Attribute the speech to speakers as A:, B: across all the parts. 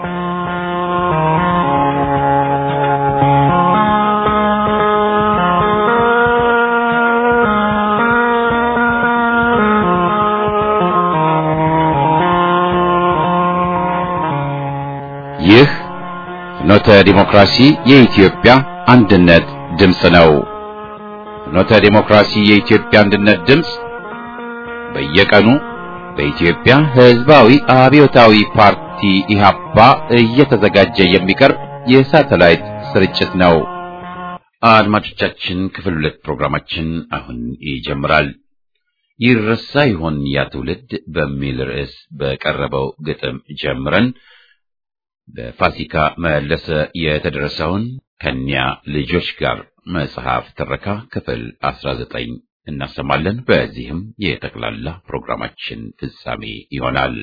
A: ይህ ፍኖተ ዲሞክራሲ የኢትዮጵያ አንድነት ድምፅ ነው። ፍኖተ ዲሞክራሲ የኢትዮጵያ አንድነት ድምፅ በየቀኑ በኢትዮጵያ ሕዝባዊ አብዮታዊ ፓርቲ ኢህአፓ እየተዘጋጀ የሚቀርብ የሳተላይት ስርጭት ነው። አድማጮቻችን፣ ክፍል ሁለት ፕሮግራማችን አሁን ይጀምራል። ይረሳ ይሆን ያ ትውልድ በሚል ርዕስ በቀረበው ግጥም ጀምረን በፋሲካ መለሰ የተደረሰውን ከኒያ ልጆች ጋር መጽሐፍ ትረካ ክፍል 19 እናሰማለን። በዚህም የጠቅላላ ፕሮግራማችን ፍጻሜ ይሆናል።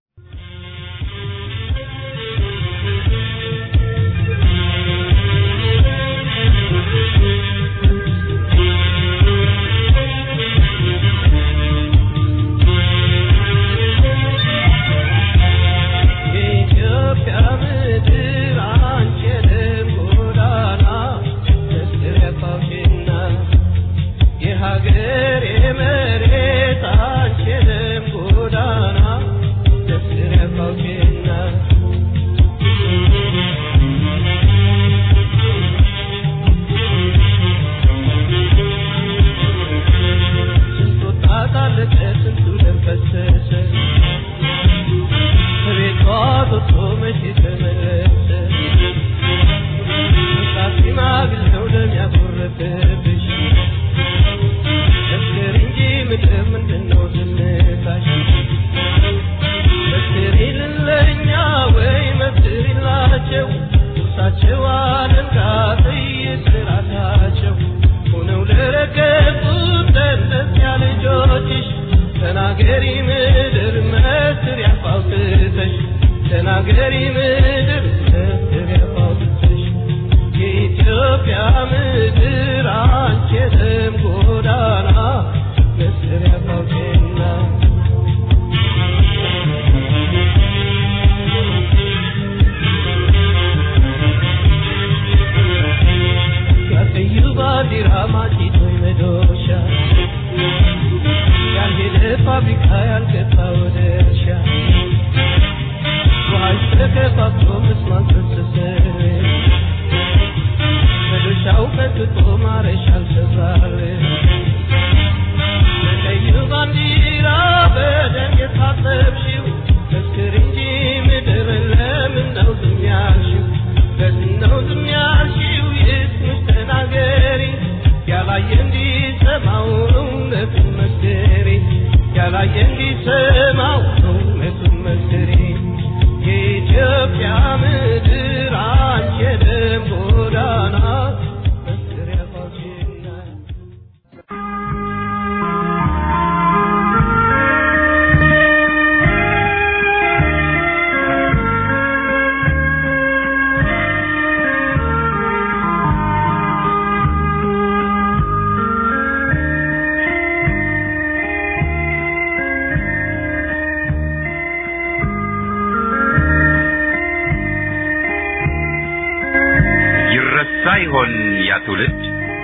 B: ሳይሆን ያ ትውልድ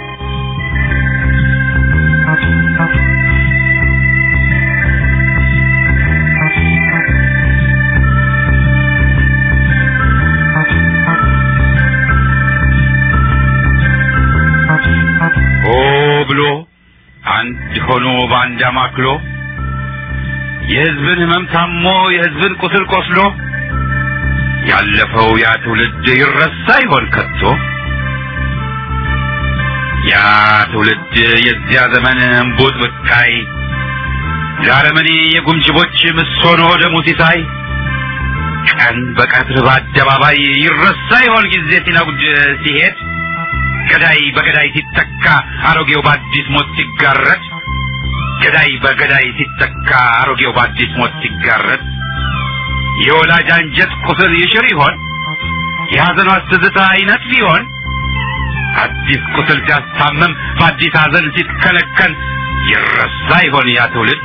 B: ሆ ብሎ አንድ ሆኖ በአንድ አማክሎ የሕዝብን ሕመም ታሞ የሕዝብን ቁስል ቆስሎ ያለፈው ያ ትውልድ ይረሳ ይሆን ከቶ? ያ ትውልድ የዚያ ዘመን እምቡጥ ብቃይ ለአረመኔ የጉምጅቦች ምሶኖ ደሙ ሲሳይ ቀን በቀትር በአደባባይ ይረሳ ይሆን ጊዜ ሲነጉድ ሲሄድ ገዳይ በገዳይ ሲተካ አሮጌው በአዲስ ሞት ሲጋረድ ገዳይ በገዳይ ሲተካ አሮጌው በአዲስ ሞት ሲጋረድ የወላጅ አንጀት ቁስል ይሽር ይሆን የሐዘኗ ትዝታ አይነት ሊሆን አዲስ ቁስል ሲያስታምም በአዲስ ሐዘን ሲትከለከል ይረሳ ይሆን ያ ትውልድ?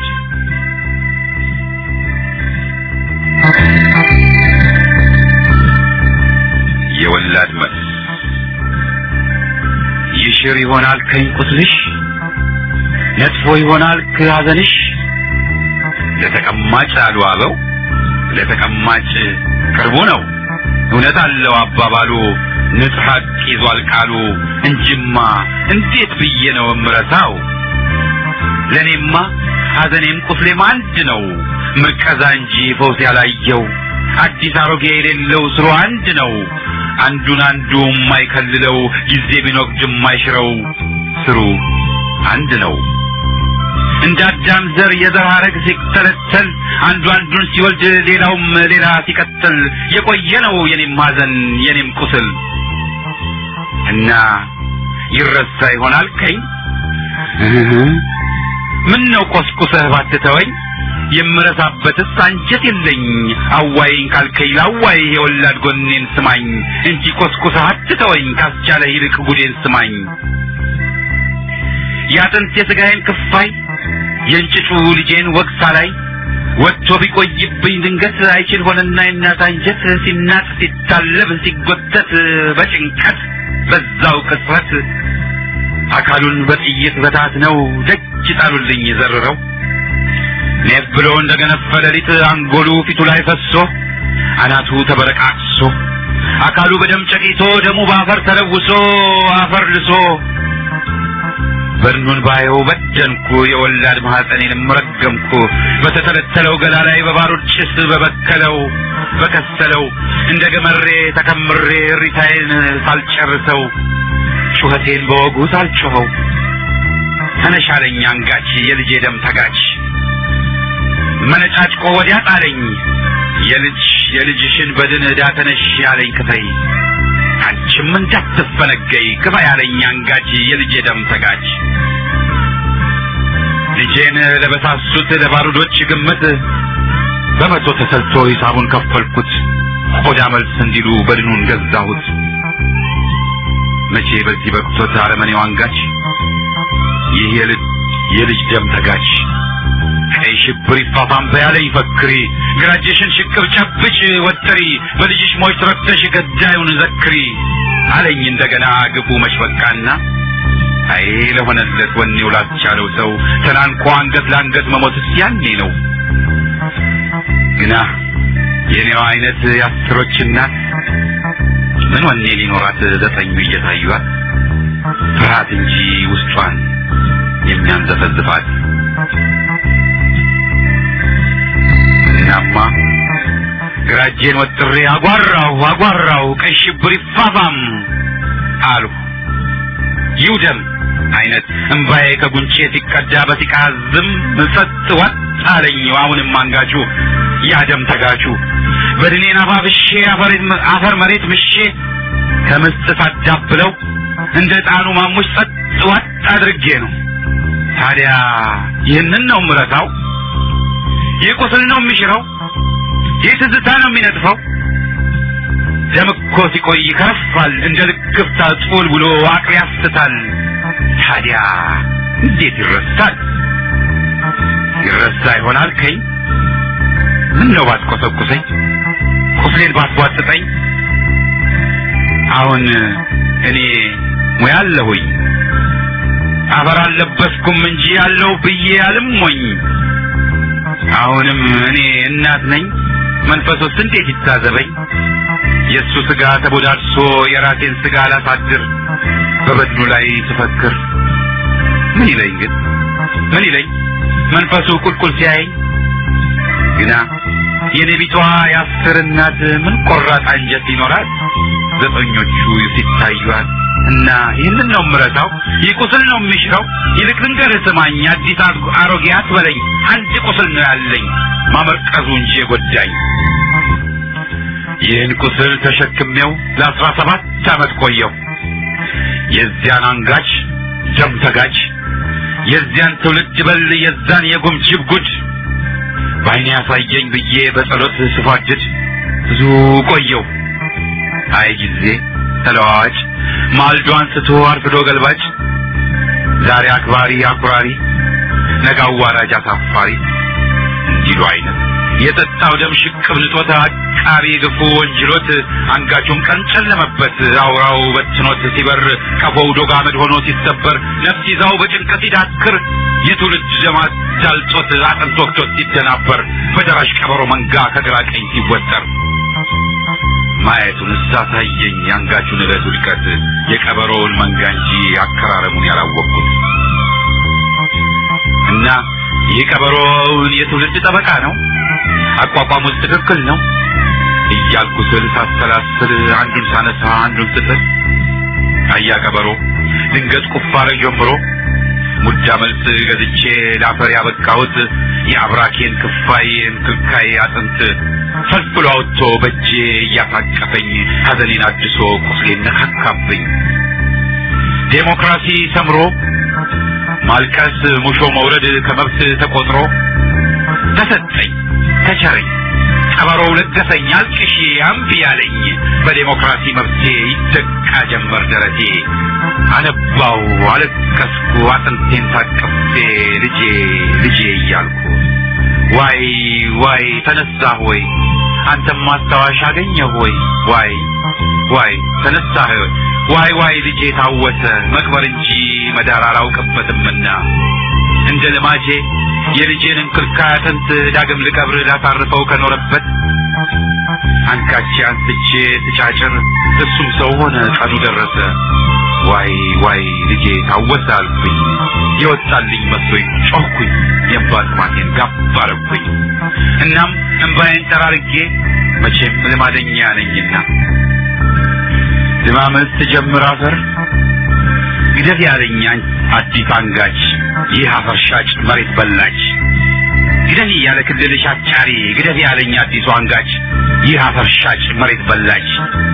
B: ይሽር ይሆናል ከኝ ቁስልሽ ነጥፎ ይሆናል ከሐዘንሽ ለተቀማጭ አሉ አበው ለተቀማጭ ቅርቡ ነው እውነት አለው አባባሉ ንጹሕ ሐቅ ይዟል ቃሉ እንጂማ እንዴት ብዬ ነው እምረሳው ለእኔማ ሐዘኔም ቁስሌም አንድ ነው ምርቀዛ እንጂ ፈውስ ያላየው አዲስ አሮጌ የሌለው ስሩ አንድ ነው አንዱን አንዱ የማይከልለው ጊዜ ቢኖቅድ የማይሽረው ስሩ አንድ ነው እንደ አዳም ዘር የዘር ሐረግ ሲተለተል አንዱ አንዱን ሲወልድ ሌላውም ሌላ ሲቀጥል የቆየ ነው የኔም ሐዘን የኔም ቁስል እና ይረሳ ይሆናል ከኝ ምን ነው ቆስቁሰህ ባትተወኝ የምረሳበትስ አንጀት የለኝ አዋይኝ ካልከኝ ላዋይ የወላድ ጎኔን ስማኝ እንጂ ቆስቁሰህ አትተወኝ ካስቻለ ይልቅ ጉዴን ስማኝ የአጥንት የሥጋዬን ክፋይ የእንጭጩ ልጄን ወግሳ ላይ ወጥቶ ቢቆይብኝ ድንገት አይችል ሆነና የእናት አንጀት ሲናጥ ሲታለብ ሲጎተት በጭንቀት በዛው ቅጽበት አካሉን በጥይት በታት ነው ደጅ ጣሉልኝ ዘርረው ኔፍ ብሎ እንደገነፈ ሌሊት አንጎሉ ፊቱ ላይ ፈሶ አናቱ ተበረቃቅሶ አካሉ በደም ጨቂቶ ደሙ በአፈር ተለውሶ አፈር ልሶ በድኑን ባየው በደንኩ የወላድ ማኅፀኔንም ረገምኩ በተተለተለው ገላ ላይ በባሩድ ጭስ በበከለው በከሰለው እንደ ገመሬ ተከምሬ ሪታዬን ሳልጨርሰው ጩኸቴን በወጉ ሳልጮኸው ተነሻለኝ አንጋች የልጄ ደም ተጋች መነጫጭቆ ወዲያ ጣለኝ የልጅ የልጅሽን በድን ዕዳ ተነሽ ያለኝ ክፈይ አንቺም እንዳትፈነገይ ክፋ ያለኝ አንጋች የልጄ ደም ተጋች ልጄን ለበሳሱት ለባሩዶች ግምት በመቶ ተሰልቶ ሂሳቡን ከፈልኩት ቆዳ መልስ እንዲሉ በድኑን ገዛሁት መቼ በዚህ በቅቶት አረመኔው አንጋች ይህ የልጅ የልጅ ደም ተጋች ቀይ ሽብር ይፋፋም በያለኝ ፈክሪ ግራጅሽን ሽቅብ ጨብጭ ወጥሪ በልጅሽ ሞች ረክተሽ ገዳዩን ዘክሪ አለኝ እንደገና ግፉ መሽበቃና አይ ለሆነለት ወኔው ላስቻለው ሰው ተናንቆ አንገት ለአንገት መሞትስ ያኔ ነው ግና የኔዋ አይነት የአስሮች እናት ምን ወኔ ሊኖራት ዘጠኙ እየታዩት ፍርሃት እንጂ ውስጧን የሚያንዘፈዝፋት እናማ ግራጄን ወጥሬ አጓራው አጓራው ቀይ ሽብር ይፋፋም አልሁ ይውደም አይነት እምባዬ ከጉንጬ ሲቀዳ በሲቃ ዝም ጸጥ ወጥ አለኝ አሁንም አንጋቹ ያደም ተጋቹ በድኔን አባብሼ አፈር መሬት ምሼ ከምስጥ ሳዳብለው እንደ ጣኑ ማሙሽ ጸጥ ወጥ አድርጌ ነው ታዲያ ይህንን ነው ምረሳው ይህ ቁስል ነው የሚሽረው ይህ ትዝታ ነው የሚነጥፈው ደም እኮ ሲቆይ ይከረፋል እንደ ልክፍታ ጡል ብሎ አቅል ያስታል ታዲያ እንዴት ይረሳል ይረሳ ይሆናል ከኝ ምን ነው ባትቆሰቁሰኝ ቁስሌን ባትቧጥጠኝ አሁን እኔ ሙያ አለሁኝ አፈር አልለበስኩም እንጂ ያለው ብዬ አልሞኝ አሁንም እኔ እናት ነኝ መንፈሱስ እንዴት ይታዘበኝ የእሱ ስጋ ተቦዳድሶ የራሴን ስጋ አላሳድር በበድኑ ላይ ስፈክር ምን ይለኝ ግን ምን ይለኝ መንፈሱ ቁልቁል ሲያየኝ ግና የኔ ቢቷ የአስር እናት ምን ቆራጥ አንጀት ይኖራል ዘጠኞቹ ሲታዩት እና ይህንን ነው ምረሳው ይህ ቁስል ነው የሚሽረው ይልቅ ልንገርህ ስማኝ አዲስ አሮጌ አትበለኝ አንድ ቁስል ነው ያለኝ ማመርቀዙ እንጂ የጎዳኝ ይህን ቁስል ተሸክሜው ለአስራ ሰባት ዓመት ቆየው የዚያን አንጋች ደም ተጋች የዚያን ትውልድ በል የዛን የጉምጅብ ጉድ በዓይኔ ያሳየኝ ብዬ በጸሎት ስፋድድ ብዙ ቆየው አይ ጊዜ ተለዋዋጭ ማልዶ አንስቶ አርፍዶ ገልባጭ ዛሬ አክባሪ አኩራሪ ነገ አዋራጅ አሳፋሪ እንዲሉ አይነት የጠጣው ደም ሽቅብ ንጦት አቃቢ ግፉ ወንጅሎት አንጋቹን ቀን ጨለመበት አውራው በትኖት ሲበር ቀፎው ዶግ አመድ ሆኖ ሲሰበር ነፍስ ይዛው በጭንቀት ሲዳክር የትውልድ ደማት ዳልጦት አጥንት ወቅቶት ሲደናበር በደራሽ ቀበሮ መንጋ ከግራ ቀኝ ሲወጠር ማየቱን እሳሳየኝ የአንጋቹን ዕለት ውድቀት የቀበሮውን መንጋ እንጂ አከራረሙን ያላወቅኩት እና ይህ ቀበሮውን የትውልድ ጠበቃ ነው አቋቋሙት ትክክል ነው እያልኩ ስል ሳሰላስል አንዱን ሳነሳ አንዱን ስጥል አያ ቀበሮ ድንገት ቁፋረ ጀምሮ ሙዳ መልስ ገዝቼ ላፈር ያበቃሁት የአብራኬን ክፋይ እንክልካይ አጥንት ፈልፍሎ አውጥቶ በእጄ እያታቀፈኝ ሐዘኔን አድሶ ቁስሌን ነካካብኝ ዴሞክራሲ ሰምሮ ማልቀስ ሙሾ መውረድ ከመብት ተቆጥሮ ተሰጠኝ ተቸረኝ ቀበሮው ለገሰኝ አልቅሺ አምቢ ያለኝ በዴሞክራሲ መብቴ ይደቃ ጀመር ደረቴ አነባው አለቀስኩ አጥንቴን ታቅፌ ልጄ ልጄ እያልኩ ዋይ ዋይ ተነሳ ሆይ አንተም ማስታወሻ አገኘ ሆይ ዋይ ዋይ ተነሳህ ዋይ ዋይ ልጄ ታወሰ መቅበር እንጂ መዳር አላውቅበትምና እንደ ልማጄ የልጄን እንክልካይ አጥንት ዳግም ልቀብር ላሳርፈው ከኖረበት አንካቼ አንስቼ ስጫጭር እሱም ሰው ሆነ ቀኑ ደረሰ ዋይ ዋይ ልጄ ታወሰ አልኩኝ የወጣልኝ መስሎኝ ጮህኩኝ የእንባ ጥማቴን ጋብ አረኩኝ እናም እንባዬን ጠራርጌ መቼም ልማደኛ ነኝና ድማመት ትጀምር አፈር ግደፍ ያለኝ አዲስ አንጋች ይህ አፈር ሻጭ መሬት በላች ግደፊ ያለ ክልልሽ አጫሪ ግደፊ ያለኝ አዲሱ አንጋች ይህ አፈር ሻጭ መሬት በላች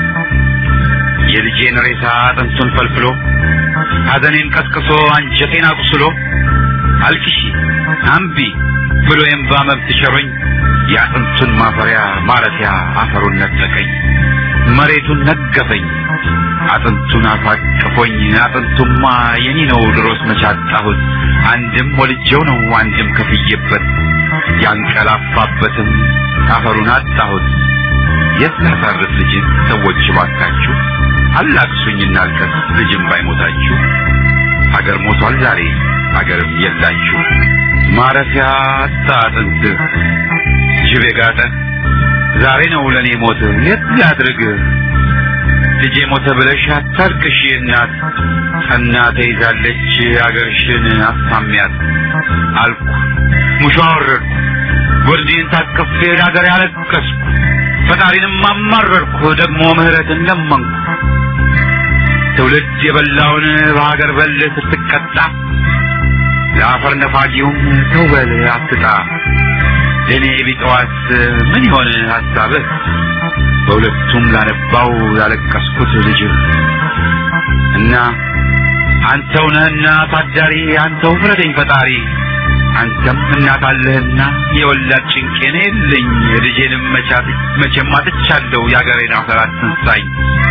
B: የልጄን ሬሳ አጥንቱን ፈልፍሎ ሐዘኔን ቀስቅሶ አንጀቴን አቁስሎ አልቅሺ አምቢ ብሎ የእምባ መብት ሸሮኝ የአጥንቱን ማፈሪያ ማረፊያ አፈሩን ነጠቀኝ መሬቱን ነገፈኝ አጥንቱን አፋቅፎኝ አጥንቱማ የኔ ነው ድሮስ መቻጣሁት አንድም ወልጄው ነው አንድም ከፍዬበት ያንቀላፋበትም አፈሩን አጣሁት የት ላሳርፍ ልጅን ሰዎች ባካችሁ አላቅሱኝ እናልቀስ ልጅም ባይሞታችሁ ሀገር ሞቷል ዛሬ ሀገርም የላችሁ ማረፊያ አጣ አጥንትህ ጅብ የጋጠ ዛሬ ነው ለእኔ ሞት የት ላድርግ ልጄ ሞተ ብለሽ አታልቅሽ እናት ጸና ተይዛለች አገርሽን አሳሚያት አልኩ ሙሾ አወረድኩ ወርዴን ታቅፌ ለአገር ያለቀስኩ ፈጣሪንም አማረርኩ ደግሞ ምህረትን ለመንኩ ትውልድ የበላውን በሀገር በል ስትቀጣ ለአፈር ነፋጊውም ተውበል አትጣ ለእኔ ቢጠዋት ምን ይሆን ሀሳብህ በሁለቱም ላነባው ያለቀስኩት ልጅህ እና አንተው ነህና ታዳሪ አንተው ፍረደኝ ፈጣሪ አንተም እናት አለህና የወላድ ጭንቄን የለኝ ልጄንም መቻት መቼም አጥቻለሁ የአገሬን አፈር አትንሳኝ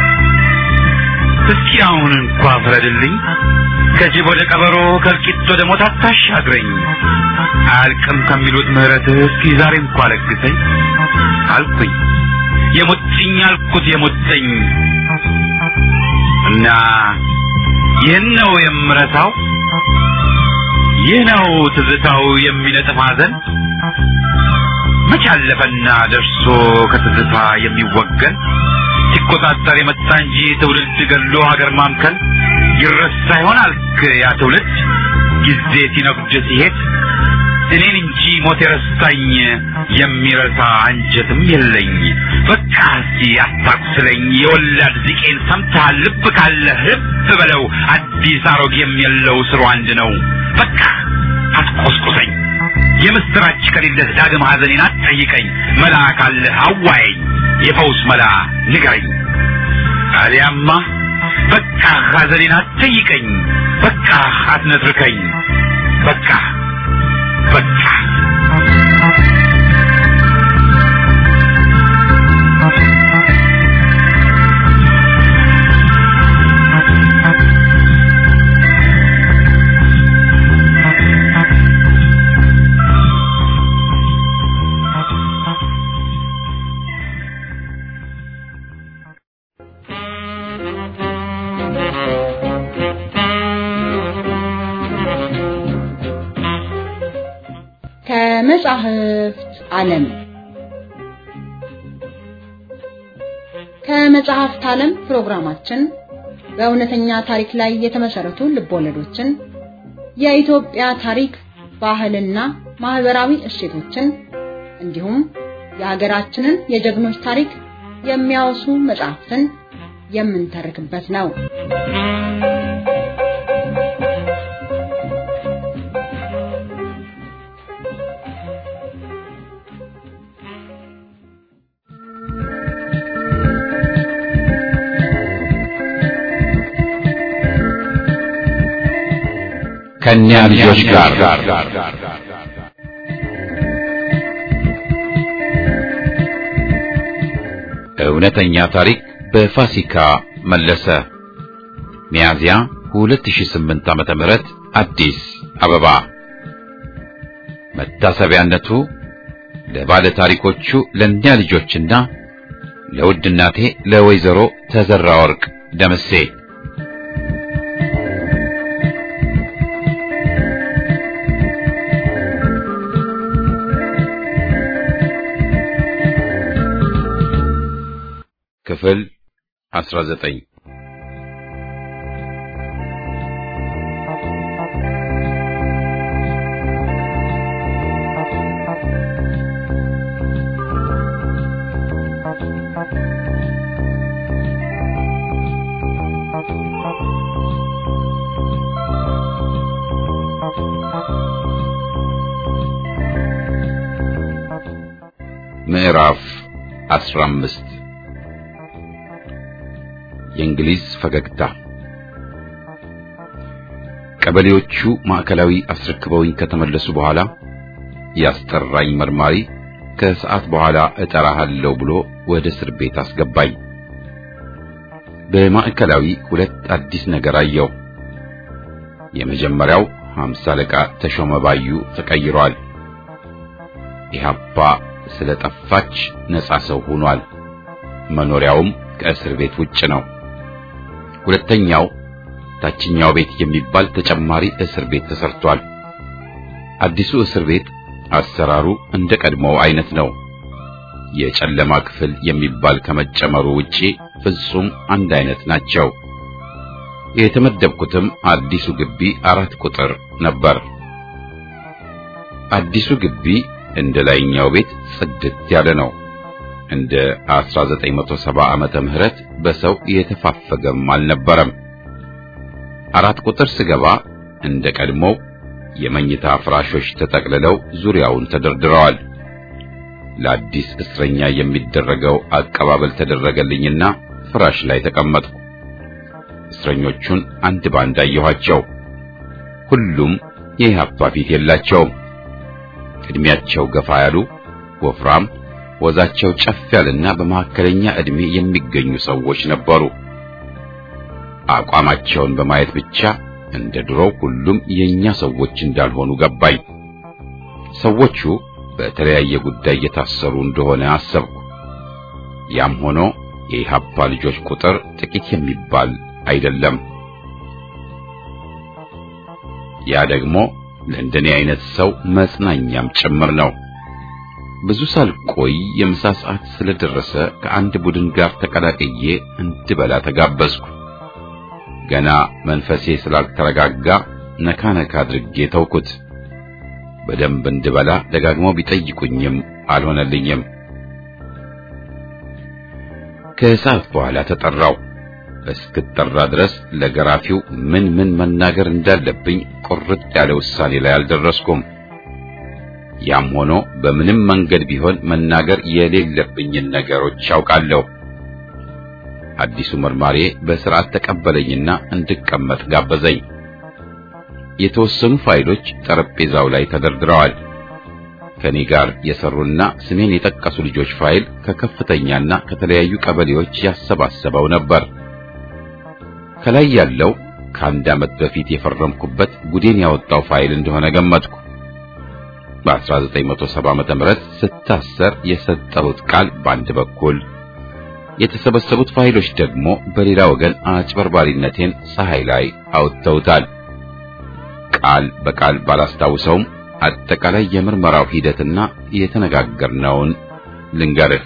B: እስኪ አሁን እንኳ ፍረድልኝ ከጅብ ወደ ቀበሮ ከእልቂት ወደ ሞት አታሻግረኝ አያልቅም ከሚሉት ምህረትህ እስኪ ዛሬ እንኳ ለግሰኝ አልኩኝ የሙጥኝ አልኩት የሙጥኝ እና ይህን ነው የምረሳው ይህ ነው ትዝታው የሚነጥፍ ሐዘን መች አለፈና ደርሶ ከትዝታ የሚወገን ሲቆጣጠር የመጣ እንጂ ትውልድ ገሎ ሀገር ማምከን ይረሳ ይሆን አልክ ያ ትውልድ ጊዜ ሲነጉድ ሲሄድ እኔን እንጂ ሞት የረሳኝ የሚረሳ አንጀትም የለኝ በቃ እስኪ አታቁስለኝ የወላድ ዚቄን ሰምተሃል ልብ ካለ ልብ በለው አዲስ አሮጌም የለው ስሩ አንድ ነው በቃ አትቆስቁሰኝ የምስራች ከሌለህ ዳግም ሐዘኔን አትጠይቀኝ መላ ካለህ አዋየኝ የፈውስ መላ ንገረኝ አሊያማ በቃ ሐዘኔን አትጠይቀኝ በቃ አትነትርከኝ በቃ በቃ
C: ከመጻሕፍት ዓለም ከመጽሐፍት ዓለም ፕሮግራማችን በእውነተኛ ታሪክ ላይ የተመሰረቱ ልቦለዶችን፣ የኢትዮጵያ ታሪክ፣ ባህልና ማህበራዊ እሴቶችን እንዲሁም የሀገራችንን የጀግኖች ታሪክ የሚያወሱ መጽሐፍትን የምንተርክበት ነው።
A: ከእኛ ልጆች ጋር እውነተኛ ታሪክ በፋሲካ መለሰ ሚያዝያ 2008 ዓመተ ምህረት አዲስ አበባ መታሰቢያነቱ ለባለ ታሪኮቹ ለእኛ ልጆችና ለውድ እናቴ ለወይዘሮ ተዘራ ወርቅ ደምሴ ክፍል 19 ምዕራፍ 15 የእንግሊዝ ፈገግታ ቀበሌዎቹ ማዕከላዊ አስረክበውኝ ከተመለሱ በኋላ ያስጠራኝ መርማሪ ከሰዓት በኋላ እጠራሃለሁ ብሎ ወደ እስር ቤት አስገባኝ። በማዕከላዊ ሁለት አዲስ ነገር አየው። የመጀመሪያው ሀምሳ አለቃ ተሾመ ባዩ ተቀይሯል። ኢህአፓ ስለጠፋች ነጻ ሰው ሆኗል። መኖሪያውም ከእስር ቤት ውጭ ነው። ሁለተኛው ታችኛው ቤት የሚባል ተጨማሪ እስር ቤት ተሰርቷል። አዲሱ እስር ቤት አሰራሩ እንደ ቀድሞው አይነት ነው። የጨለማ ክፍል የሚባል ከመጨመሩ ውጪ ፍጹም አንድ አይነት ናቸው። የተመደብኩትም አዲሱ ግቢ አራት ቁጥር ነበር። አዲሱ ግቢ እንደ ላይኛው ቤት ጽድት ያለ ነው። እንደ 1970 ዓመተ ምህረት በሰው የተፋፈገም አልነበረም። አራት ቁጥር ስገባ እንደ ቀድሞው የመኝታ ፍራሾች ተጠቅልለው ዙሪያውን ተደርድረዋል። ለአዲስ እስረኛ የሚደረገው አቀባበል ተደረገልኝና ፍራሽ ላይ ተቀመጥኩ። እስረኞቹን አንድ ባንድ አየኋቸው። ሁሉም የኢህአፓ ፊት የላቸውም። እድሜያቸው ገፋ ያሉ ወፍራም ወዛቸው ጨፍ ያለና በመካከለኛ ዕድሜ የሚገኙ ሰዎች ነበሩ። አቋማቸውን በማየት ብቻ እንደ ድሮው ሁሉም የኛ ሰዎች እንዳልሆኑ ገባኝ። ሰዎቹ በተለያየ ጉዳይ እየታሰሩ እንደሆነ አሰብኩ። ያም ሆኖ የኢህአፓ ልጆች ቁጥር ጥቂት የሚባል አይደለም። ያ ደግሞ ለእንደኔ አይነት ሰው መጽናኛም ጭምር ነው። ብዙ ሳልቆይ የምሳ ሰዓት ስለደረሰ ከአንድ ቡድን ጋር ተቀላቅዬ እንድበላ ተጋበዝኩ። ገና መንፈሴ ስላልተረጋጋ ነካ ነካ አድርጌ ተውኩት። በደንብ እንድበላ ደጋግመው ቢጠይቁኝም አልሆነልኝም። ከሰዓት በኋላ ተጠራው። እስክጠራ ድረስ ለገራፊው ምን ምን መናገር እንዳለብኝ ቁርጥ ያለ ውሳኔ ላይ አልደረስኩም። ያም ሆኖ በምንም መንገድ ቢሆን መናገር የሌለብኝን ነገሮች ያውቃለሁ። አዲሱ መርማሪ በስርዓት ተቀበለኝና እንድቀመጥ ጋበዘኝ። የተወሰኑ ፋይሎች ጠረጴዛው ላይ ተደርድረዋል። ከኔ ጋር የሰሩና ስሜን የጠቀሱ ልጆች ፋይል ከከፍተኛና ከተለያዩ ቀበሌዎች ያሰባሰበው ነበር። ከላይ ያለው ከአንድ ዓመት በፊት የፈረምኩበት ጉዴን ያወጣው ፋይል እንደሆነ ገመትኩ። በ1970 ዓመተ ምህረት ስታሰር የሰጠሁት ቃል በአንድ በኩል የተሰበሰቡት ፋይሎች ደግሞ በሌላ ወገን አጭበርባሪነቴን ፀሐይ ላይ አውጥተውታል። ቃል በቃል ባላስታውሰውም አጠቃላይ የምርመራው ሂደትና የተነጋገርነውን ልንገርህ።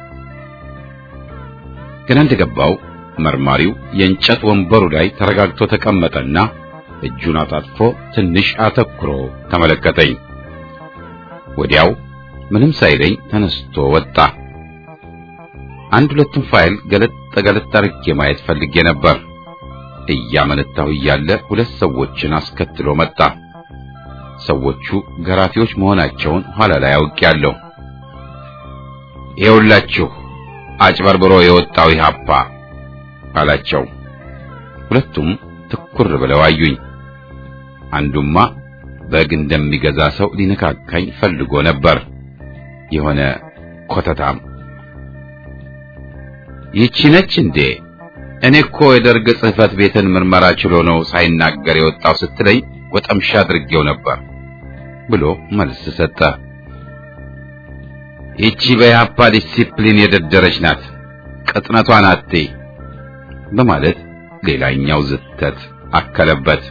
A: ገና እንደገባው መርማሪው የእንጨት ወንበሩ ላይ ተረጋግቶ ተቀመጠና እጁን አጣጥፎ ትንሽ አተኩሮ ተመለከተኝ። ወዲያው ምንም ሳይለኝ ተነስቶ ወጣ። አንድ ሁለቱም ፋይል ገለጥ ገለጥ አድርጌ ማየት ፈልጌ ነበር። እያመነታሁ እያለ ሁለት ሰዎችን አስከትሎ መጣ። ሰዎቹ ገራፊዎች መሆናቸውን ኋላ ላይ አውቄያለሁ። ይኸውላችሁ አጭበርብሮ የወጣው ኢህአፓ አላቸው። ሁለቱም ትኩር ብለው አዩኝ። አንዱማ በግ እንደሚገዛ ሰው ሊነካካኝ ፈልጎ ነበር። የሆነ ኮተታም ይቺ ነች እንዴ? እኔ እኮ የደርግ ጽሕፈት ቤትን ምርመራ ችሎ ነው ሳይናገር የወጣው ስትለኝ ወጠምሻ አድርጌው ነበር ብሎ መልስ ሰጠ። ይቺ በኢህአፓ ዲሲፕሊን የደደረች ናት፣ ቅጥነቷን አትይ በማለት ሌላኛው ዝተት አከለበት።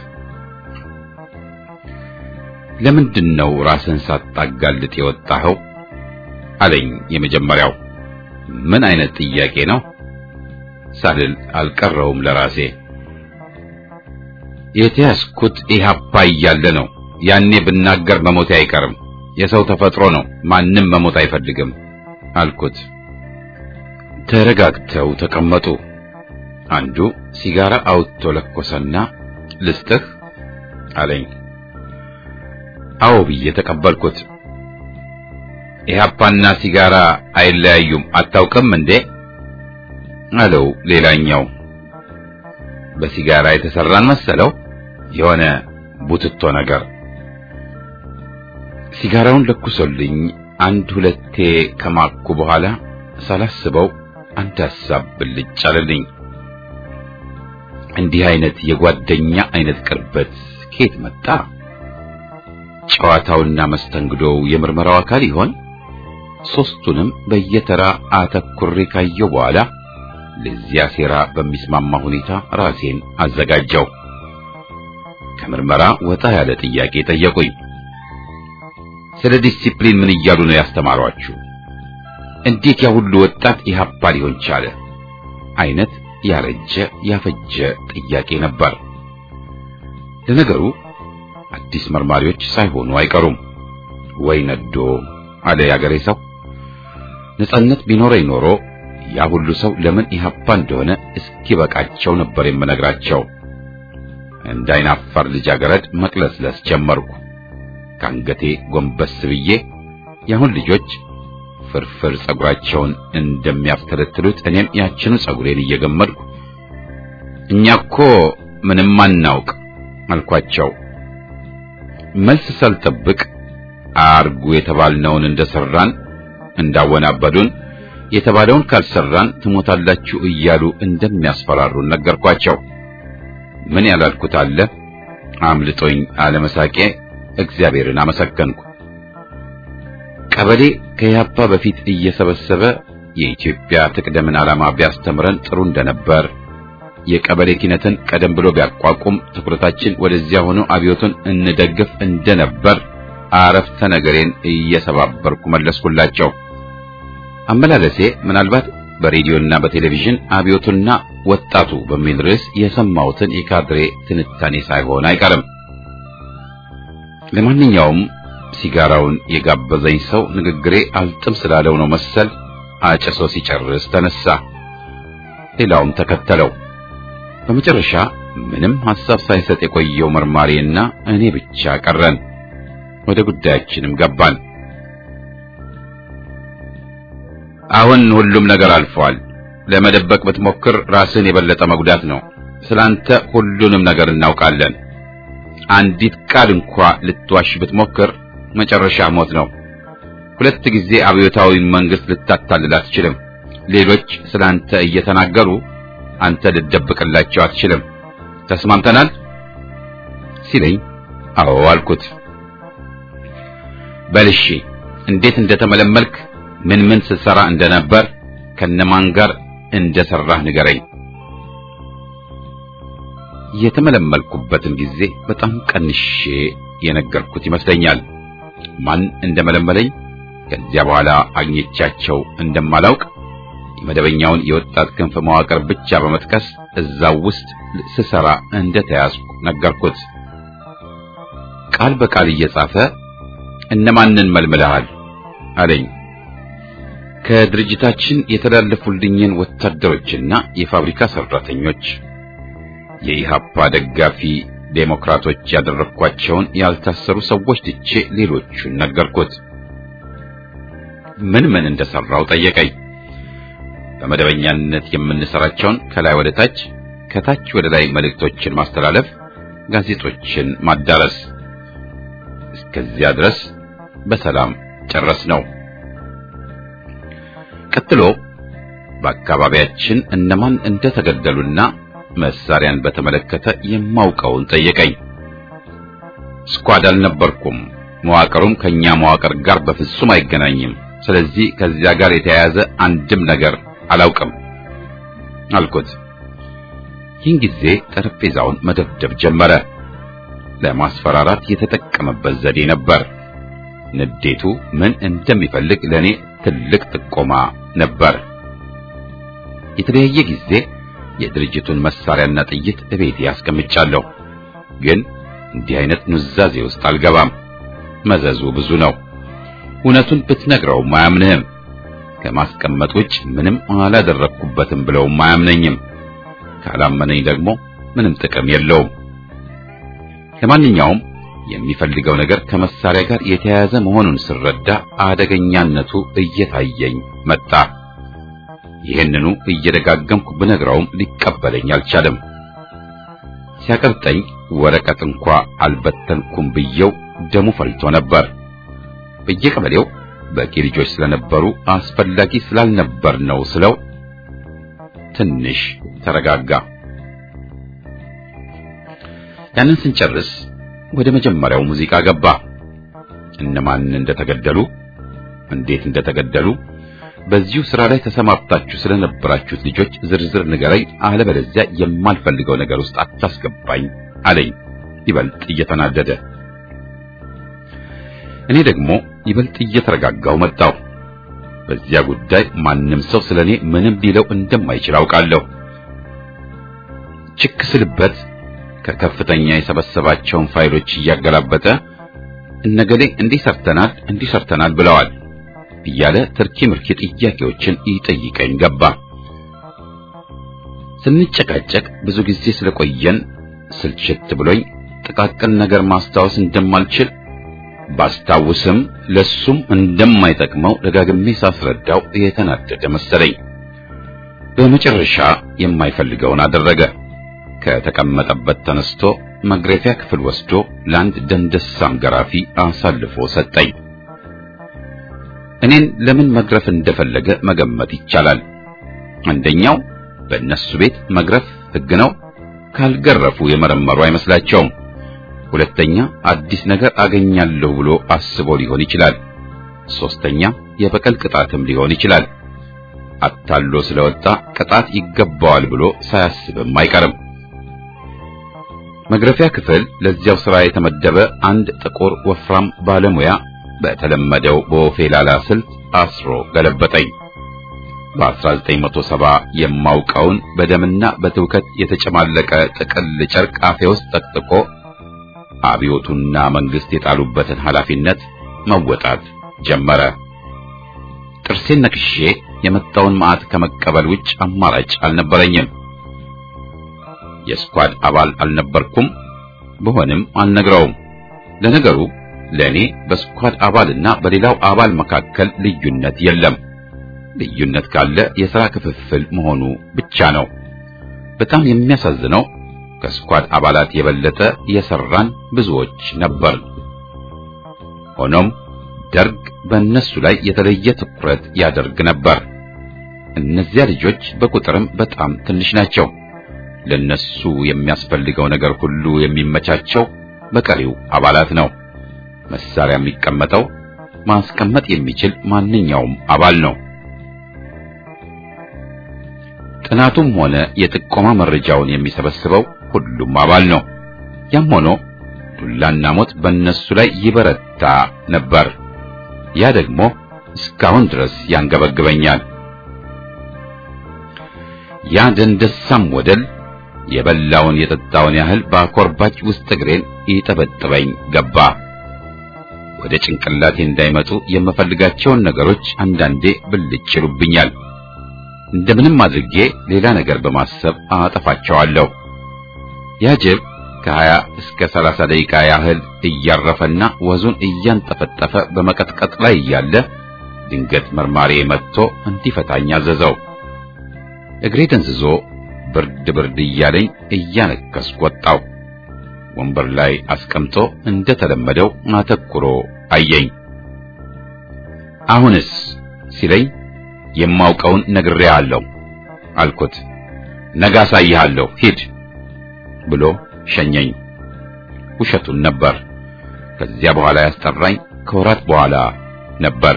A: ለምንድን ነው ራስን ሳታጋልጥ የወጣኸው? አለኝ የመጀመሪያው። ምን አይነት ጥያቄ ነው ሳልል አልቀረውም ለራሴ። የተያዝኩት ኢህአፓ እያለ ነው። ያኔ ብናገር መሞቴ አይቀርም። የሰው ተፈጥሮ ነው። ማንም መሞት አይፈልግም አልኩት። ተረጋግተው ተቀመጡ። አንዱ ሲጋራ አውጥቶ ለኮሰና ልስጥህ አለኝ። አዎ ብዬ ተቀበልኩት። ኢህአፓና ሲጋራ አይለያዩም አታውቅም እንዴ? አለው ሌላኛው። በሲጋራ የተሰራን መሰለው የሆነ ቡትቶ ነገር። ሲጋራውን ለኩሶልኝ አንድ ሁለቴ ከማኩ በኋላ ሳላስበው አንድ ሐሳብ ብልጭ አለልኝ። እንዲህ አይነት የጓደኛ አይነት ቅርበት ከየት መጣ? ጨዋታውና መስተንግዶው የምርመራው አካል ይሆን? ሶስቱንም በየተራ አተኩሬ ካየው በኋላ ለዚያ ሴራ በሚስማማ ሁኔታ ራሴን አዘጋጀው። ከምርመራ ወጣ ያለ ጥያቄ ጠየቁኝ። ስለ ዲሲፕሊን ምን እያሉ ነው ያስተማሯችሁ? እንዴት ያ ሁሉ ወጣት ኢህአፓ ሊሆን ቻለ? አይነት ያረጀ ያፈጀ ጥያቄ ነበር። ለነገሩ አዲስ መርማሪዎች ሳይሆኑ አይቀሩም። ወይ ነዶ አለ ያገሬ ሰው። ነጻነት ቢኖረኝ ኖሮ ያ ሁሉ ሰው ለምን ኢህአፓ እንደሆነ እስኪበቃቸው ነበር የምነግራቸው። እንዳይናፋር ልጃገረድ መቅለስለስ ጀመርኩ። ከአንገቴ ጎንበስ ብዬ የአሁን ልጆች ፍርፍር ጸጉራቸውን እንደሚያፍተለትሉት እኔም ያችኑ ጸጉሬን እየገመድኩ እኛ እኮ ምንም አናውቅ አልኳቸው። መልስ ሳልጠብቅ አርጉ የተባልነውን እንደሰራን እንዳወናበዱን የተባለውን ካልሰራን ትሞታላችሁ እያሉ እንደሚያስፈራሩን ነገርኳቸው። ምን ያላልኩት አለ አምልጦኝ አለመሳቄ እግዚአብሔርን አመሰገንኩ። ቀበሌ ከያፓ በፊት እየሰበሰበ የኢትዮጵያ ትቅደምን ዓላማ ቢያስተምረን ጥሩ እንደነበር፣ የቀበሌ ኪነትን ቀደም ብሎ ቢያቋቁም ትኩረታችን ወደዚያ ሆኖ አብዮቱን እንደግፍ እንደነበር አረፍተ ነገሬን እየሰባበርኩ መለስኩላቸው። አመላለሴ ምናልባት በሬዲዮና በቴሌቪዥን አብዮቱና ወጣቱ በሚል ርዕስ የሰማሁትን የካድሬ ትንታኔ ሳይሆን አይቀርም። ለማንኛውም ሲጋራውን የጋበዘኝ ሰው ንግግሬ አልጥም ስላለው ነው መሰል አጭሶ ሲጨርስ ተነሳ። ሌላውም ተከተለው። በመጨረሻ ምንም ሐሳብ ሳይሰጥ የቆየው መርማሪና እኔ ብቻ ቀረን። ወደ ጉዳያችንም ገባን። አሁን ሁሉም ነገር አልፏል። ለመደበቅ ብትሞክር ራስን የበለጠ መጉዳት ነው። ስላንተ ሁሉንም ነገር እናውቃለን። አንዲት ቃል እንኳ ልትዋሽ ብትሞክር መጨረሻ ሞት ነው። ሁለት ጊዜ አብዮታዊ መንግስት ልታታልል አትችልም። ሌሎች ስላንተ እየተናገሩ አንተ ልትደብቅላቸው አትችልም። ተስማምተናል ሲለኝ አዎ አልኩት። በልሺ እንዴት እንደተመለመልክ ምን ምን ስትሰራ እንደነበር ከነማን ጋር እንደሰራህ ንገረኝ። የተመለመልኩበትን ጊዜ በጣም ቀንሼ የነገርኩት ይመስለኛል። ማን እንደመለመለኝ ከዚያ በኋላ አግኝቻቸው እንደማላውቅ የመደበኛውን የወጣት ክንፍ መዋቅር ብቻ በመጥቀስ እዛው ውስጥ ስሰራ እንደተያዝኩ ነገርኩት። ቃል በቃል እየጻፈ እነማንን መልምለሃል አለኝ። ከድርጅታችን የተላለፉልኝን ወታደሮችና የፋብሪካ ሰራተኞች፣ የኢሃፓ ደጋፊ ዴሞክራቶች ያደረኳቸውን ያልታሰሩ ሰዎች ትቼ ሌሎቹን ነገርኩት። ምን ምን እንደሰራው ጠየቀኝ። በመደበኛነት የምንሰራቸውን ከላይ ወደ ታች፣ ከታች ወደ ላይ መልእክቶችን ማስተላለፍ፣ ጋዜጦችን ማዳረስ። እስከዚያ ድረስ በሰላም ጨረስ ነው። ቀጥሎ በአካባቢያችን እነማን እንደተገደሉና መሳሪያን በተመለከተ የማውቀውን ጠየቀኝ። ስኳድ አልነበርኩም። መዋቅሩም ከኛ መዋቅር ጋር በፍጹም አይገናኝም። ስለዚህ ከዚያ ጋር የተያያዘ አንድም ነገር አላውቅም አልኩት። ይህን ጊዜ ጠረጴዛውን መደብደብ ጀመረ። ለማስፈራራት የተጠቀመበት ዘዴ ነበር። ንዴቱ ምን እንደሚፈልግ ለኔ ትልቅ ጥቆማ ነበር። የተለያየ ጊዜ የድርጅቱን መሳሪያና ጥይት እቤቴ ያስቀምጫለሁ። ግን እንዲህ አይነት ኑዛዜ ውስጥ አልገባም። መዘዙ ብዙ ነው። እውነቱን ብትነግረውም አያምንህም። ከማስቀመጥ ውጭ ምንም አላደረግኩበትም ብለውም አያምነኝም። ካላመነኝ ደግሞ ምንም ጥቅም የለውም። ለማንኛውም የሚፈልገው ነገር ከመሳሪያ ጋር የተያያዘ መሆኑን ስረዳ አደገኛነቱ እየታየኝ መጣ። ይህንኑ እየደጋገምኩ ብነግረውም ሊቀበለኝ አልቻለም። ሲያቀብጠኝ ወረቀት እንኳ አልበተንኩም ብየው ደሙ ፈልቶ ነበር። በየቀበሌው በቂ ልጆች ስለነበሩ አስፈላጊ ስላልነበር ነው ስለው ትንሽ ተረጋጋ። ያንን ስንጨርስ ወደ መጀመሪያው ሙዚቃ ገባ። እነማን እንደተገደሉ፣ እንዴት እንደተገደሉ፣ በዚሁ ስራ ላይ ተሰማርታችሁ ስለነበራችሁት ልጆች ዝርዝር ንገረኝ፣ አለበለዚያ የማልፈልገው ነገር ውስጥ አታስገባኝ አለኝ ይበልጥ እየተናደደ። እኔ ደግሞ ይበልጥ እየተረጋጋው መጣው። በዚያ ጉዳይ ማንም ሰው ስለኔ ምንም ሊለው እንደማይችል አውቃለሁ። ችክ ስልበት ከከፍተኛ የሰበሰባቸውን ፋይሎች እያገላበጠ እነገሌ እንዲህ ሰርተናል እንዲህ ሰርተናል ብለዋል እያለ ትርኪ ምርኪ ጥያቄዎችን ይጠይቀኝ ገባ። ስንጨቃጨቅ ብዙ ጊዜ ስለቆየን ስልችት ብሎኝ ጥቃቅን ነገር ማስታወስ እንደማልችል ባስታውስም ለሱም እንደማይጠቅመው ደጋግሜ ሳስረዳው የተናደደ መሰለኝ። በመጨረሻ የማይፈልገውን አደረገ። ከተቀመጠበት ተነስቶ መግረፊያ ክፍል ወስዶ ለአንድ ደንደሳም ገራፊ አሳልፎ ሰጠኝ። እኔን ለምን መግረፍ እንደፈለገ መገመት ይቻላል። አንደኛው በእነሱ ቤት መግረፍ ሕግ ነው፣ ካልገረፉ የመረመሩ አይመስላቸውም። ሁለተኛ አዲስ ነገር አገኛለሁ ብሎ አስቦ ሊሆን ይችላል። ሶስተኛ የበቀል ቅጣትም ሊሆን ይችላል። አታሎ ስለወጣ ቅጣት ይገባዋል ብሎ ሳያስብም አይቀርም። መግረፊያ ክፍል ለዚያው ስራ የተመደበ አንድ ጥቁር ወፍራም ባለሙያ በተለመደው በኦፌላላ ስልት አስሮ ገለበጠኝ። በ1970 የማውቀውን በደምና በትውከት የተጨማለቀ ጥቅል ጨርቅ አፌ ውስጥ ጠቅጥቆ አብዮቱና መንግስት የጣሉበትን ኃላፊነት መወጣት ጀመረ። ጥርሴን ነክሼ የመጣውን መዓት ከመቀበል ውጭ አማራጭ አልነበረኝም። የስኳድ አባል አልነበርኩም፣ ብሆንም አልነግረውም። ለነገሩ ለእኔ በስኳድ አባልና በሌላው አባል መካከል ልዩነት የለም። ልዩነት ካለ የሥራ ክፍፍል መሆኑ ብቻ ነው። በጣም የሚያሳዝነው ከስኳድ አባላት የበለጠ የሰራን ብዙዎች ነበር። ሆኖም ደርግ በእነሱ ላይ የተለየ ትኩረት ያደርግ ነበር። እነዚያ ልጆች በቁጥርም በጣም ትንሽ ናቸው። ለነሱ የሚያስፈልገው ነገር ሁሉ የሚመቻቸው በቀሪው አባላት ነው። መሳሪያ የሚቀመጠው ማስቀመጥ የሚችል ማንኛውም አባል ነው። ጥናቱም ሆነ የጥቆማ መረጃውን የሚሰበስበው ሁሉም አባል ነው። ያም ሆኖ ዱላና ሞት በእነሱ ላይ ይበረታ ይቅርታ ነበር። ያ ደግሞ እስካሁን ድረስ ያንገበግበኛል። ያ ደንደሳም ወደል የበላውን የጠጣውን ያህል በአኮርባች ውስጥ እግሬን ይጠበጥበኝ ገባ። ወደ ጭንቅላቴ እንዳይመጡ የምፈልጋቸውን ነገሮች አንዳንዴ ብልጭ ይሉብኛል። እንደምንም አድርጌ ሌላ ነገር በማሰብ አጠፋቸዋለሁ። ያ ጅብ ከሀያ እስከ ሰላሳ ደቂቃ ያህል እያረፈና ወዙን እያንጠፈጠፈ በመቀጥቀጥ ላይ እያለ ድንገት መርማሪ መጥቶ እንዲፈታኝ አዘዘው። እግሬ ደንዝዞ ብርድ ብርድ እያለኝ እያነከስኩ ወጣው። ወንበር ላይ አስቀምጦ እንደተለመደው አተኩሮ አየኝ። አሁንስ ሲለኝ የማውቀውን ነግሬሃለሁ አልኩት። ነገ አሳይሃለሁ ሂድ ብሎ ሸኘኝ። ውሸቱን ነበር። ከዚያ በኋላ ያስጠራኝ ከወራት በኋላ ነበር።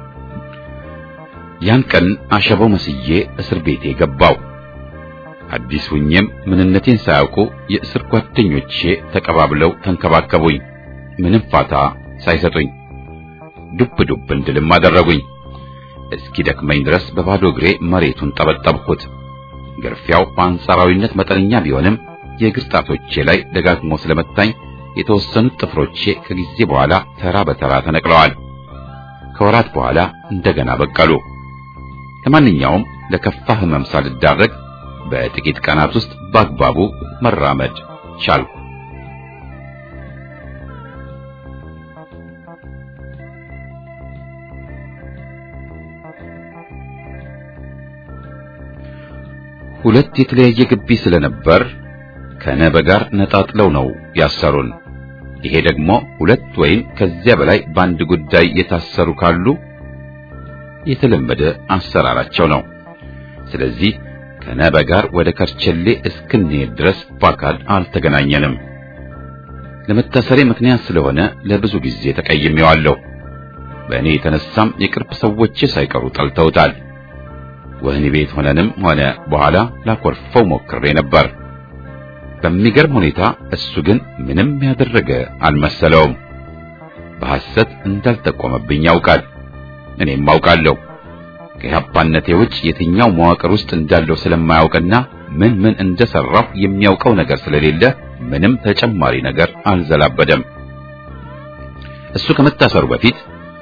A: ያን ቀን አሸበው መስዬ እስር ቤቴ ገባው። አዲስ ሁኜም ምንነቴን ሳያውቁ የእስር ጓደኞቼ ተቀባብለው ተንከባከቡኝ፣ ምንም ፋታ ሳይሰጡኝ ዱብ ዱብ እንድልም አደረጉኝ። እስኪ ደክመኝ ድረስ በባዶ እግሬ መሬቱን ጠበጠብኩት። ግርፊያው በአንጻራዊነት መጠነኛ ቢሆንም የእግር ጣቶቼ ላይ ደጋግሞ ስለመታኝ የተወሰኑት ጥፍሮቼ ከጊዜ በኋላ ተራ በተራ ተነቅለዋል። ከወራት በኋላ እንደገና በቀሉ። ለማንኛውም ለከፋ ሕመም ሳልዳረግ በጥቂት ቀናት ውስጥ በአግባቡ መራመድ ቻልኩ። ሁለት የተለያየ ግቢ ስለነበር ከነበ ጋር ነጣጥለው ነው ያሰሩን። ይሄ ደግሞ ሁለት ወይም ከዚያ በላይ በአንድ ጉዳይ የታሰሩ ካሉ የተለመደ አሰራራቸው ነው። ስለዚህ ከነበ ጋር ወደ ከርቸሌ እስክንሄድ ድረስ በአካል አልተገናኘንም። ለመታሰሬ ምክንያት ስለሆነ ለብዙ ጊዜ ተቀይሜዋለሁ። በእኔ የተነሳም የቅርብ ሰዎቼ ሳይቀሩ ጠልተውታል። ወህኒ ቤት ሆነንም ሆነ በኋላ ላኮርፈው ሞክሬ ነበር። በሚገርም ሁኔታ እሱ ግን ምንም ያደረገ አልመሰለውም። በሐሰት እንዳልጠቆመብኝ ያውቃል። እኔም አውቃለሁ። ከኢህአፓነቴ ውጭ የትኛው መዋቅር ውስጥ እንዳለው ስለማያውቅና ምን ምን እንደሰራሁ የሚያውቀው ነገር ስለሌለ ምንም ተጨማሪ ነገር አልዘላበደም። እሱ ከመታሰሩ በፊት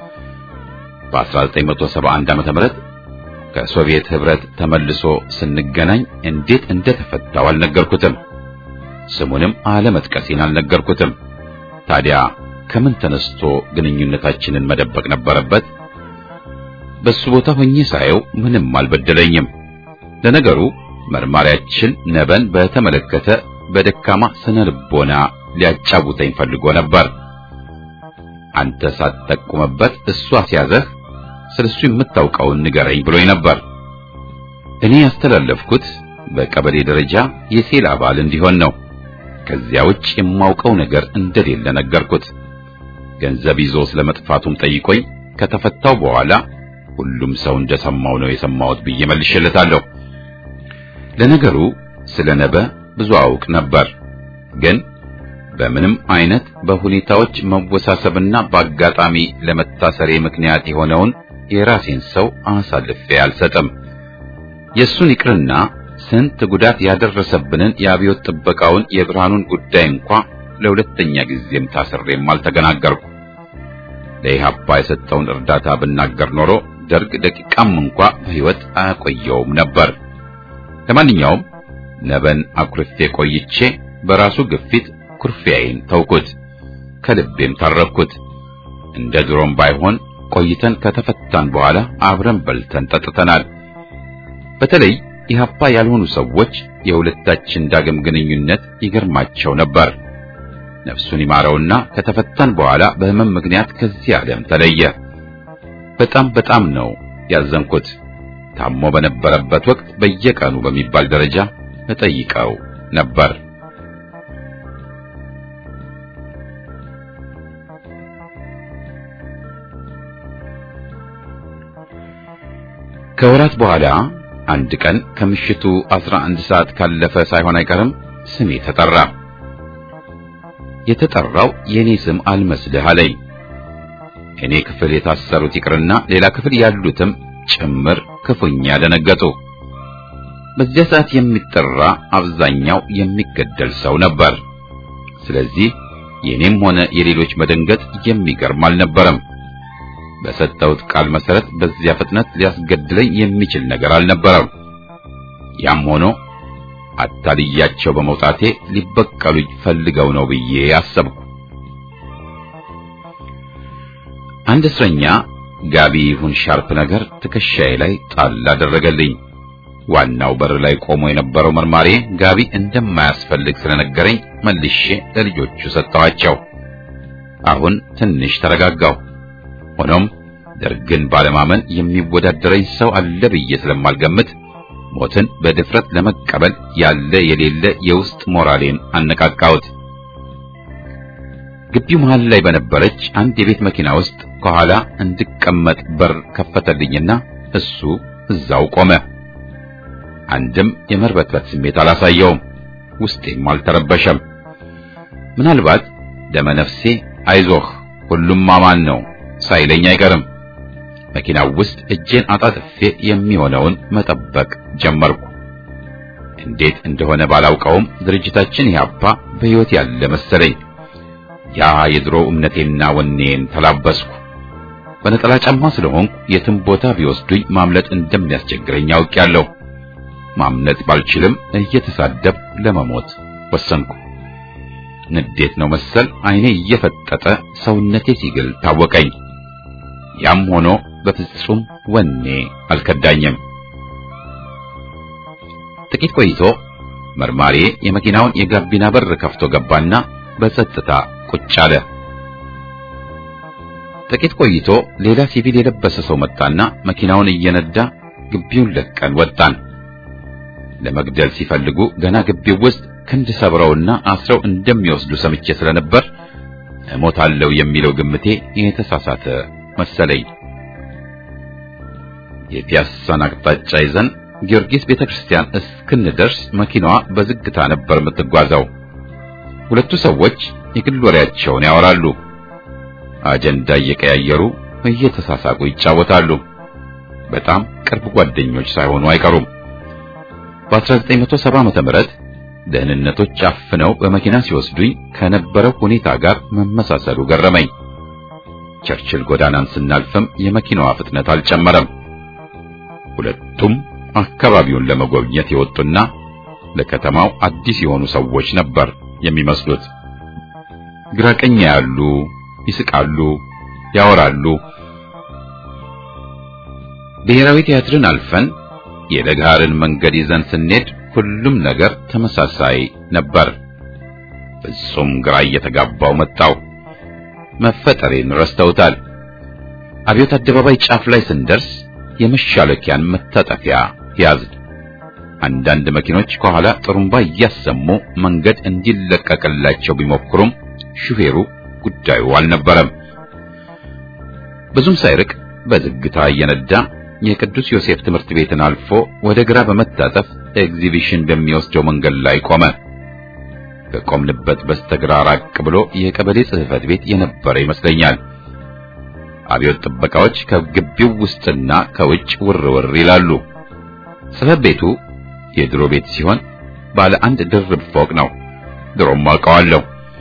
A: በ1971 ዓመተ ምህረት ከሶቪየት ህብረት ተመልሶ ስንገናኝ እንዴት እንደተፈታው አልነገርኩትም። ስሙንም አለመጥቀሴን አልነገርኩትም። ታዲያ ከምን ተነስቶ ግንኙነታችንን መደበቅ ነበረበት? በሱ ቦታ ሆኜ ሳየው ምንም አልበደለኝም። ለነገሩ መርማሪያችን ነበን በተመለከተ በደካማ ስነ ልቦና ሊያጫውተኝ ፈልጎ ነበር። አንተ ሳትጠቁምበት እሱ አስያዘህ፣ ስለሱ የምታውቀውን ንገረኝ ብሎኝ ነበር። እኔ ያስተላለፍኩት በቀበሌ ደረጃ የሴል አባል እንዲሆን ነው። ከዚያ ውጭ የማውቀው ነገር እንደሌለ ነገርኩት። ገንዘብ ይዞ ስለመጥፋቱም ጠይቆኝ ከተፈታው በኋላ ሁሉም ሰው እንደሰማው ነው የሰማሁት ብዬ መልሼለታለሁ። ለነገሩ ስለ ነበ ብዙ አውቅ ነበር፣ ግን በምንም አይነት በሁኔታዎች መወሳሰብና በአጋጣሚ ለመታሰሬ ምክንያት የሆነውን የራሴን ሰው አሳልፌ አልሰጥም። የእሱን ይቅርና ስንት ጉዳት ያደረሰብንን የአብዮት ጥበቃውን የብርሃኑን ጉዳይ እንኳ ለሁለተኛ ጊዜም ታስሬም አልተገናገርኩ። ለኢህአፓ የሰጠውን እርዳታ ብናገር ኖሮ ደርግ ደቂቃም እንኳ በሕይወት አያቆየውም ነበር። ለማንኛውም ነበን አኩርፌ ቆይቼ በራሱ ግፊት ኩርፊያዬን ተውኩት፣ ከልቤም ታረኩት። እንደ ድሮም ባይሆን ቆይተን ከተፈታን በኋላ አብረን በልተን ጠጥተናል። በተለይ ኢህአፓ ያልሆኑ ሰዎች የሁለታችን ዳግም ግንኙነት ይገርማቸው ነበር። ነፍሱን ይማረውና ከተፈታን በኋላ በህመም ምክንያት ከዚህ ዓለም ተለየ። በጣም በጣም ነው ያዘንኩት። ታሞ በነበረበት ወቅት በየቀኑ በሚባል ደረጃ እጠይቀው ነበር። ከወራት በኋላ አንድ ቀን ከምሽቱ 11 ሰዓት ካለፈ ሳይሆን አይቀርም ስሜ ተጠራ። የተጠራው የኔ ስም አልመስልህ አለኝ። እኔ ክፍል የታሰሩት ይቅርና ሌላ ክፍል ያሉትም ጭምር ክፉኛ ደነገጡ። በዚያ ሰዓት የሚጠራ አብዛኛው የሚገደል ሰው ነበር። ስለዚህ የኔም ሆነ የሌሎች መደንገጥ የሚገርም አልነበረም። በሰጠሁት ቃል መሰረት በዚያ ፍጥነት ሊያስገድለኝ የሚችል ነገር አልነበረም። ያም ሆኖ አታልያቸው በመውጣቴ ሊበቀሉኝ ፈልገው ነው ብዬ አሰብኩ። አንድ እስረኛ ጋቢ ይሁን ሻርፕ ነገር ትከሻዬ ላይ ጣል አደረገልኝ። ዋናው በር ላይ ቆሞ የነበረው መርማሪ ጋቢ እንደማያስፈልግ ስለነገረኝ መልሼ ለልጆቹ ሰጠኋቸው። አሁን ትንሽ ተረጋጋሁ። ሆኖም ደርግን ባለማመን የሚወዳደረኝ ሰው አለ ብዬ ስለማልገምት ሞትን በድፍረት ለመቀበል ያለ የሌለ የውስጥ ሞራሌን አነቃቃሁት። ግቢው መሃል ላይ በነበረች አንድ የቤት መኪና ውስጥ ከኋላ እንድቀመጥ በር ከፈተልኝና እሱ እዛው ቆመ። አንድም የመርበትበት ስሜት አላሳየውም። ውስጤም አልተረበሸም። ምናልባት ደመነፍሴ አይዞህ ሁሉም አማን ነው ሳይለኝ አይቀርም። መኪናው ውስጥ እጄን አጣጥፌ የሚሆነውን መጠበቅ ጀመርኩ። እንዴት እንደሆነ ባላውቀውም ድርጅታችን ኢህአፓ በሕይወት ያለ መሰለኝ። ያ የድሮ እምነቴና ወኔን ተላበስኩ። በነጠላ ጫማ ስለሆንኩ የትም ቦታ ቢወስዱኝ ማምለጥ እንደሚያስቸግረኝ አውቄያለሁ። ማምለጥ ባልችልም እየተሳደብ ለመሞት ወሰንኩ። ንዴት ነው መሰል ዓይኔ እየፈጠጠ ሰውነቴ ሲግል ታወቀኝ። ያም ሆኖ በፍጹም ወኔ አልከዳኝም። ጥቂት ቆይቶ መርማሪ የመኪናውን የጋቢና በር ከፍቶ ገባና በጸጥታ ቁጭ አለ። ጥቂት ቆይቶ ሌላ ሲቪል የለበሰ ሰው መጣና መኪናውን እየነዳ ግቢውን ለቀን ወጣን። ለመግደል ሲፈልጉ ገና ግቢው ውስጥ ክንድ ሰብረውና አስረው እንደሚወስዱ ሰምቼ ስለነበር እሞታለሁ የሚለው ግምቴ የተሳሳተ መሰለኝ። የፒያሳን አቅጣጫ ይዘን ጊዮርጊስ ቤተክርስቲያን እስክንደርስ መኪናዋ በዝግታ ነበር የምትጓዘው። ሁለቱ ሰዎች የግል ወሬያቸውን ያወራሉ። አጀንዳ እየቀያየሩ እየተሳሳቁ ይጫወታሉ። በጣም ቅርብ ጓደኞች ሳይሆኑ አይቀሩም። በ1970 ዓመተ ምህረት ደህንነቶች አፍነው በመኪና ሲወስዱኝ ከነበረው ሁኔታ ጋር መመሳሰሉ ገረመኝ። ቸርችል ጎዳናን ስናልፍም የመኪናዋ ፍጥነት አልጨመረም። ሁለቱም አካባቢውን ለመጎብኘት የወጡና ለከተማው አዲስ የሆኑ ሰዎች ነበር የሚመስሉት። ግራቀኛ ያሉ ይስቃሉ፣ ያወራሉ። ብሔራዊ ቲያትርን አልፈን የለጋርን መንገድ ይዘን ስንሄድ ሁሉም ነገር ተመሳሳይ ነበር። ፍጹም ግራ እየተጋባው መጣው። መፈጠሬን ረስተውታል። አብዮት አደባባይ ጫፍ ላይ ስንደርስ የመሻለኪያን መታጠፊያ ያዝን። አንዳንድ መኪኖች ከኋላ ጥሩምባ እያሰሙ መንገድ እንዲለቀቅላቸው ቢሞክሩም ሹፌሩ ጉዳዩ አልነበረም። ብዙም ሳይርቅ በዝግታ እየነዳ የቅዱስ ዮሴፍ ትምህርት ቤትን አልፎ ወደ ግራ በመታጠፍ ኤግዚቢሽን በሚወስደው መንገድ ላይ ቆመ። ከቆምንበት በስተግራ ራቅ ብሎ የቀበሌ ጽሕፈት ቤት የነበረ ይመስለኛል። አብዮት ጥበቃዎች ከግቢው ውስጥና ከውጭ ውር ውር ይላሉ። ጽሕፈት ቤቱ የድሮ ቤት ሲሆን ባለ አንድ ድርብ ፎቅ ነው። ድሮም አውቀዋለሁ።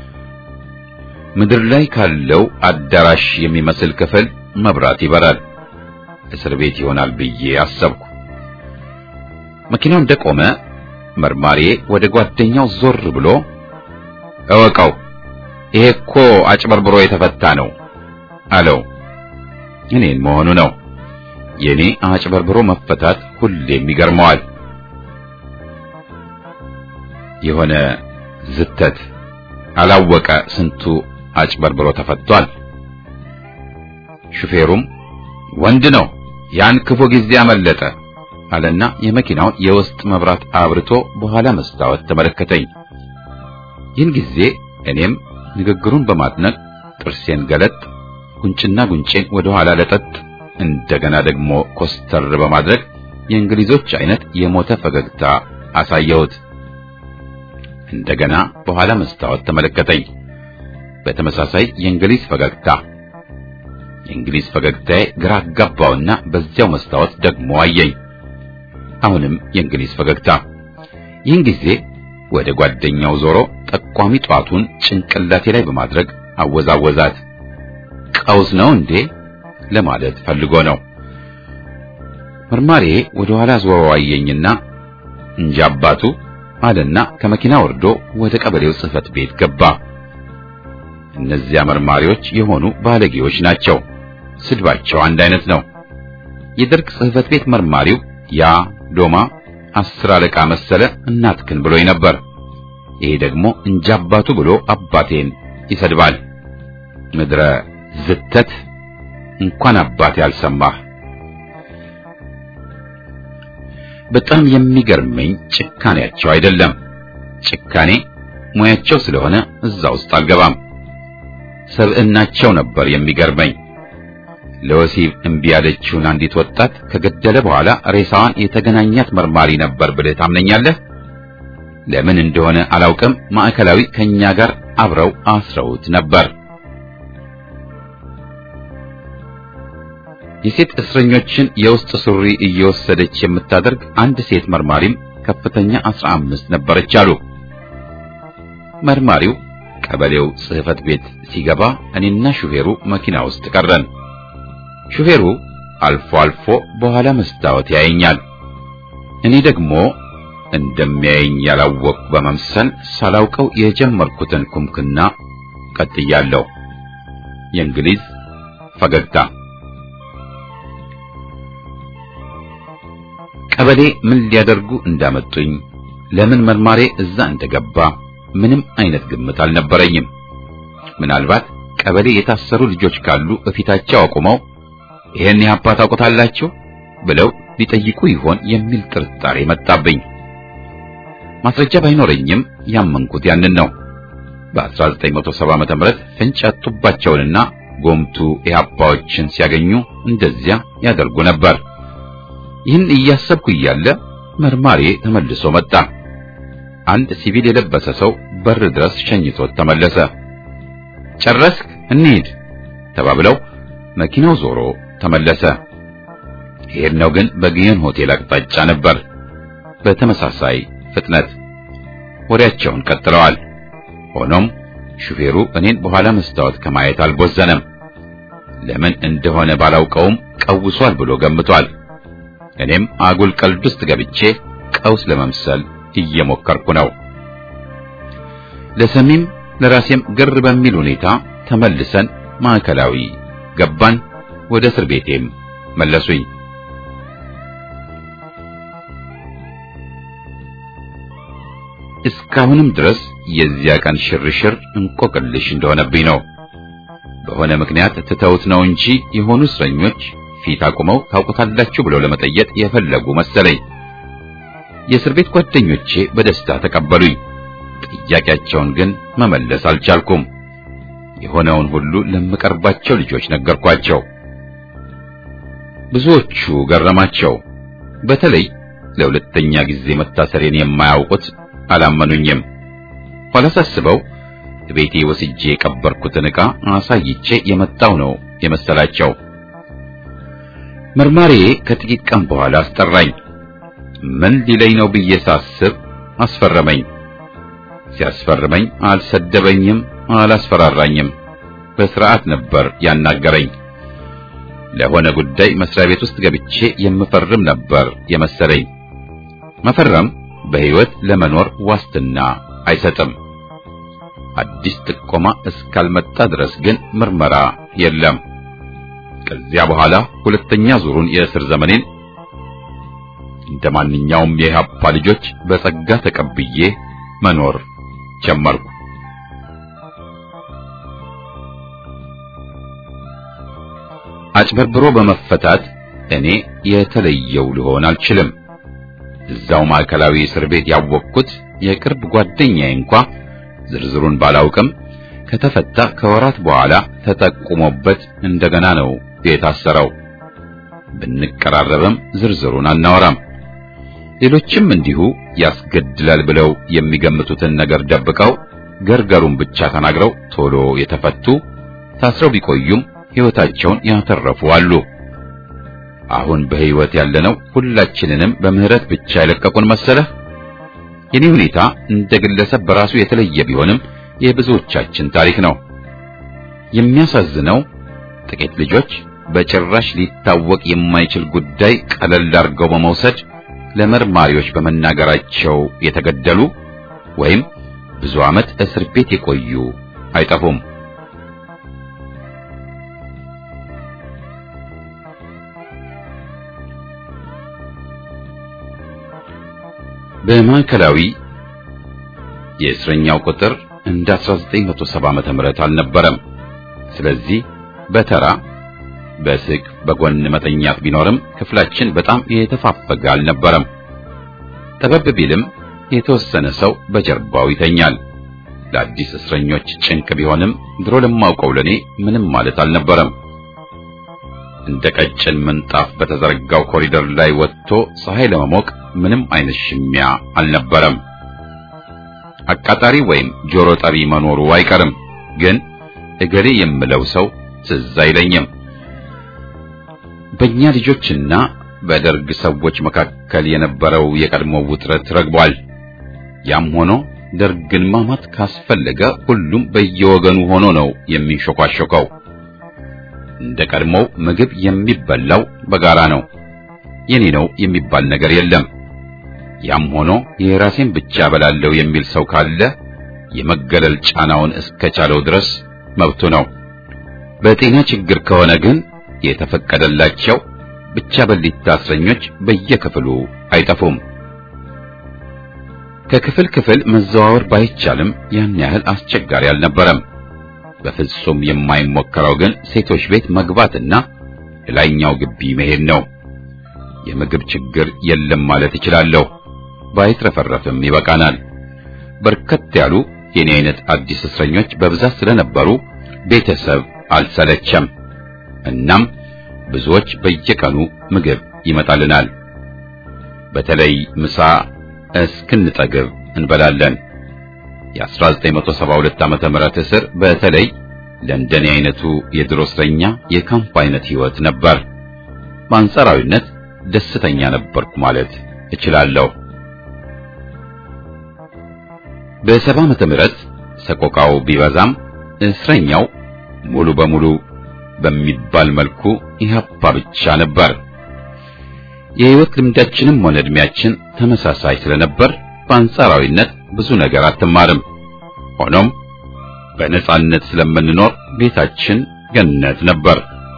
A: ምድር ላይ ካለው አዳራሽ የሚመስል ክፍል መብራት ይበራል። እስር ቤት ይሆናል ብዬ አሰብኩ። መኪናው እንደቆመ መርማሪዬ ወደ ጓደኛው ዞር ብሎ እወቀው፣ ይሄ እኮ አጭበርብሮ የተፈታ ነው አለው። እኔን መሆኑ ነው። የኔ አጭበርብሮ መፈታት ሁሌም ይገርመዋል። የሆነ ዝተት አላወቀ ስንቱ አጭበርብሮ ተፈቷል። ሹፌሩም ወንድ ነው ያን ክፉ ጊዜ አመለጠ አለና የመኪናውን የውስጥ መብራት አብርቶ በኋላ መስታወት ተመለከተኝ። ይህን ጊዜ እኔም ንግግሩን በማድነቅ ጥርሴን ገለጥ፣ ጉንጭና ጉንጬን ወደ ኋላ ለጠጥ፣ እንደገና ደግሞ ኮስተር በማድረግ የእንግሊዞች አይነት የሞተ ፈገግታ አሳየሁት። እንደገና በኋላ መስታወት ተመለከተኝ። በተመሳሳይ የእንግሊዝ ፈገግታ። የእንግሊዝ ፈገግታዬ ግራ አጋባውና በዚያው መስታወት ደግሞ አየኝ። አሁንም የእንግሊዝ ፈገግታ። ይህን ጊዜ ወደ ጓደኛው ዞሮ ጠቋሚ ጧቱን ጭንቅላቴ ላይ በማድረግ አወዛወዛት። ቀውስ ነው እንዴ ለማለት ፈልጎ ነው። መርማሪ ወደ ኋላ ዞሮ አየኝና እንጂ አባቱ አለና ከመኪና ወርዶ ወደ ቀበሌው ጽሕፈት ቤት ገባ። እነዚያ መርማሪዎች የሆኑ ባለጌዎች ናቸው። ስድባቸው አንድ አይነት ነው። የደርግ ጽሕፈት ቤት መርማሪው ያ ዶማ አስር አለቃ መሰለ እናትክን ብሎኝ ነበር። ይሄ ደግሞ እንጂ አባቱ ብሎ አባቴን ይሰድባል። ምድረ ዝተት እንኳን አባቴ አልሰማህ። በጣም የሚገርመኝ ጭካኔያቸው አይደለም። ጭካኔ ሙያቸው ስለሆነ እዛ ውስጥ አልገባም። ሰብዕናቸው ነበር የሚገርመኝ። ለወሲብ እምቢ ያለችውን አንዲት ወጣት ከገደለ በኋላ ሬሳዋን የተገናኛት መርማሪ ነበር ብለህ ታምነኛለህ? ለምን እንደሆነ አላውቅም። ማዕከላዊ ከኛ ጋር አብረው አስረውት ነበር። የሴት እስረኞችን የውስጥ ሱሪ እየወሰደች የምታደርግ አንድ ሴት መርማሪም ከፍተኛ አስራ አምስት ነበረች አሉ። መርማሪው ቀበሌው ጽሕፈት ቤት ሲገባ እኔና ሹፌሩ መኪና ውስጥ ቀረን። ሹፌሩ አልፎ አልፎ በኋላ መስታወት ያየኛል። እኔ ደግሞ እንደሚያየኝ ያላወቅ በመምሰል ሳላውቀው የጀመርኩትን ኩምክና ቀጥያለሁ። የእንግሊዝ ፈገግታ ቀበሌ ምን ሊያደርጉ እንዳመጡኝ ለምን መርማሬ እዛ እንደገባ ምንም አይነት ግምት አልነበረኝም። ምናልባት ቀበሌ የታሰሩ ልጆች ካሉ እፊታቸው አቁመው ይሄን ያፓ ታውቁታላችሁ ብለው ሊጠይቁ ይሆን የሚል ጥርጣሬ መጣብኝ። ማስረጃ ባይኖረኝም ያመንኩት ያንን ነው። በ1970 ዓመተ ምህረት ፍንጭ ያጡባቸውንና ጎምቱ ኢህአፓዎችን ሲያገኙ እንደዚያ ያደርጉ ነበር። ይህን እያሰብኩ እያለ መርማሪ ተመልሶ መጣ። አንድ ሲቪል የለበሰ ሰው በር ድረስ ሸኝቶት ተመለሰ። ጨረስክ? እንሂድ ተባብለው መኪናው ዞሮ ተመለሰ። የሄድነው ግን በግዮን ሆቴል አቅጣጫ ነበር። በተመሳሳይ ፍጥነት ወሬያቸውን ቀጥለዋል። ሆኖም ሹፌሩ እኔን በኋላ መስታወት ከማየት አልቦዘነም። ለምን እንደሆነ ባላውቀውም ቀውሷል ብሎ ገምቷል። እኔም አጉል ቀልድ ውስጥ ገብቼ ቀውስ ለመምሰል እየሞከርኩ ነው። ለሰሚም ለራሴም ግር በሚል ሁኔታ ተመልሰን ማዕከላዊ ገባን። ወደ እስር ቤቴም መለሱኝ። እስካሁንም ድረስ የዚያ ቀን ሽርሽር እንቆቅልሽ እንደሆነብኝ ነው። በሆነ ምክንያት ትተውት ነው እንጂ የሆኑ እስረኞች ፊት አቁመው ታውቁታላችሁ ብለው ለመጠየቅ የፈለጉ መሰለኝ። የእስር ቤት ጓደኞቼ በደስታ ተቀበሉኝ። ጥያቄያቸውን ግን መመለስ አልቻልኩም። የሆነውን ሁሉ ለምቀርባቸው ልጆች ነገርኳቸው። ብዙዎቹ ገረማቸው። በተለይ ለሁለተኛ ጊዜ መታሰሬን የማያውቁት አላመኑኝም። ኋላ ሳስበው ቤቴ ወስጄ የቀበርኩትን ዕቃ አሳይቼ የመጣው ነው የመሰላቸው። መርማሪ ከጥቂት ቀን በኋላ አስጠራኝ። ምን ሊለኝ ነው ብዬ ሳስብ አስፈረመኝ። ሲያስፈርመኝ አልሰደበኝም፣ አላስፈራራኝም። በስርዓት ነበር ያናገረኝ። ለሆነ ጉዳይ መስሪያ ቤት ውስጥ ገብቼ የምፈርም ነበር የመሰለኝ። መፈረም በሕይወት ለመኖር ዋስትና አይሰጥም። አዲስ ጥቆማ እስካልመጣ ድረስ ግን ምርመራ የለም። ከዚያ በኋላ ሁለተኛ ዙሩን የእስር ዘመኔን እንደ ማንኛውም የኢህአፓ ልጆች በጸጋ ተቀብዬ መኖር ጀመርኩ። አጭበርብሮ በመፈታት እኔ የተለየው ልሆን አልችልም። እዛው ማዕከላዊ እስር ቤት ያወቅኩት የቅርብ ጓደኛዬ እንኳ ዝርዝሩን ባላውቅም ከተፈታ ከወራት በኋላ ተጠቁሞበት እንደገና ነው የታሰረው። ብንቀራረብም ዝርዝሩን አናወራም። ሌሎችም እንዲሁ ያስገድላል ብለው የሚገምቱትን ነገር ደብቀው ገርገሩን ብቻ ተናግረው ቶሎ የተፈቱ ታስረው ቢቆዩም ሕይወታቸውን ያተረፉ አሉ። አሁን በሕይወት ያለነው ሁላችንንም በምህረት ብቻ የለቀቁን መሰለህ? የኔ ሁኔታ እንደ ግለሰብ በራሱ የተለየ ቢሆንም የብዙዎቻችን ታሪክ ነው። የሚያሳዝነው ጥቂት ልጆች በጭራሽ ሊታወቅ የማይችል ጉዳይ ቀለል አድርገው በመውሰድ ለመርማሪዎች በመናገራቸው የተገደሉ ወይም ብዙ ዓመት እስር ቤት የቆዩ አይጠፉም። በማዕከላዊ የእስረኛው ቁጥር እንደ 1970 ዓመተ ምህረት አልነበረም። ስለዚህ በተራ በስቅ በጎን መተኛት ቢኖርም ክፍላችን በጣም የተፋፈገ አልነበረም። ጠበብ ቢልም የተወሰነ ሰው በጀርባው ይተኛል። ለአዲስ እስረኞች ጭንቅ ቢሆንም ድሮ ለማውቀው ለኔ ምንም ማለት አልነበረም። እንደ ቀጭን ምንጣፍ በተዘረጋው ኮሪደር ላይ ወጥቶ ፀሐይ ለመሞቅ ምንም አይነት ሽሚያ አልነበረም። አቃጣሪ ወይም ጆሮ ጠቢ መኖሩ አይቀርም፣ ግን እገሌ የምለው ሰው ትዝ አይለኝም። በእኛ ልጆችና በደርግ ሰዎች መካከል የነበረው የቀድሞ ውጥረት ረግቧል። ያም ሆኖ ደርግን ማማት ካስፈለገ ሁሉም በየወገኑ ሆኖ ነው የሚንሾካሾከው። እንደ ቀድሞው ምግብ የሚበላው በጋራ ነው። የኔ ነው የሚባል ነገር የለም። ያም ሆኖ የራሴን ብቻ በላለው የሚል ሰው ካለ የመገለል ጫናውን እስከቻለው ድረስ መብቱ ነው። በጤና ችግር ከሆነ ግን የተፈቀደላቸው ብቻ በሊታ እስረኞች በየክፍሉ አይጠፉም። ከክፍል ክፍል መዘዋወር ባይቻልም ያን ያህል አስቸጋሪ አልነበረም። በፍጹም የማይሞከረው ግን ሴቶች ቤት መግባትና ላይኛው ግቢ መሄድ ነው። የምግብ ችግር የለም ማለት እችላለሁ። ባይትረፈረፍም ይበቃናል። በርከት ያሉ የኔ አይነት አዲስ እስረኞች በብዛት ስለነበሩ ቤተሰብ አልሰለቸም። እናም ብዙዎች በየቀኑ ምግብ ይመጣልናል። በተለይ ምሳ እስክንጠግብ እንበላለን። የ1972 ዓመተ ምህረት እስር በተለይ ለእንደኔ አይነቱ የድሮ እስረኛ የካምፕ አይነት ህይወት ነበር። በአንጻራዊነት ደስተኛ ነበርኩ ማለት እችላለሁ። በሰባ ዓመተ ምህረት ሰቆቃው ቢበዛም እስረኛው ሙሉ በሙሉ በሚባል መልኩ ኢህአፓ ብቻ ነበር። የህይወት ልምዳችንም ሆነ እድሜያችን ተመሳሳይ ስለነበር በአንጻራዊነት ብዙ ነገር አትማርም። ሆኖም በነጻነት ስለምንኖር ቤታችን ገነት ነበር።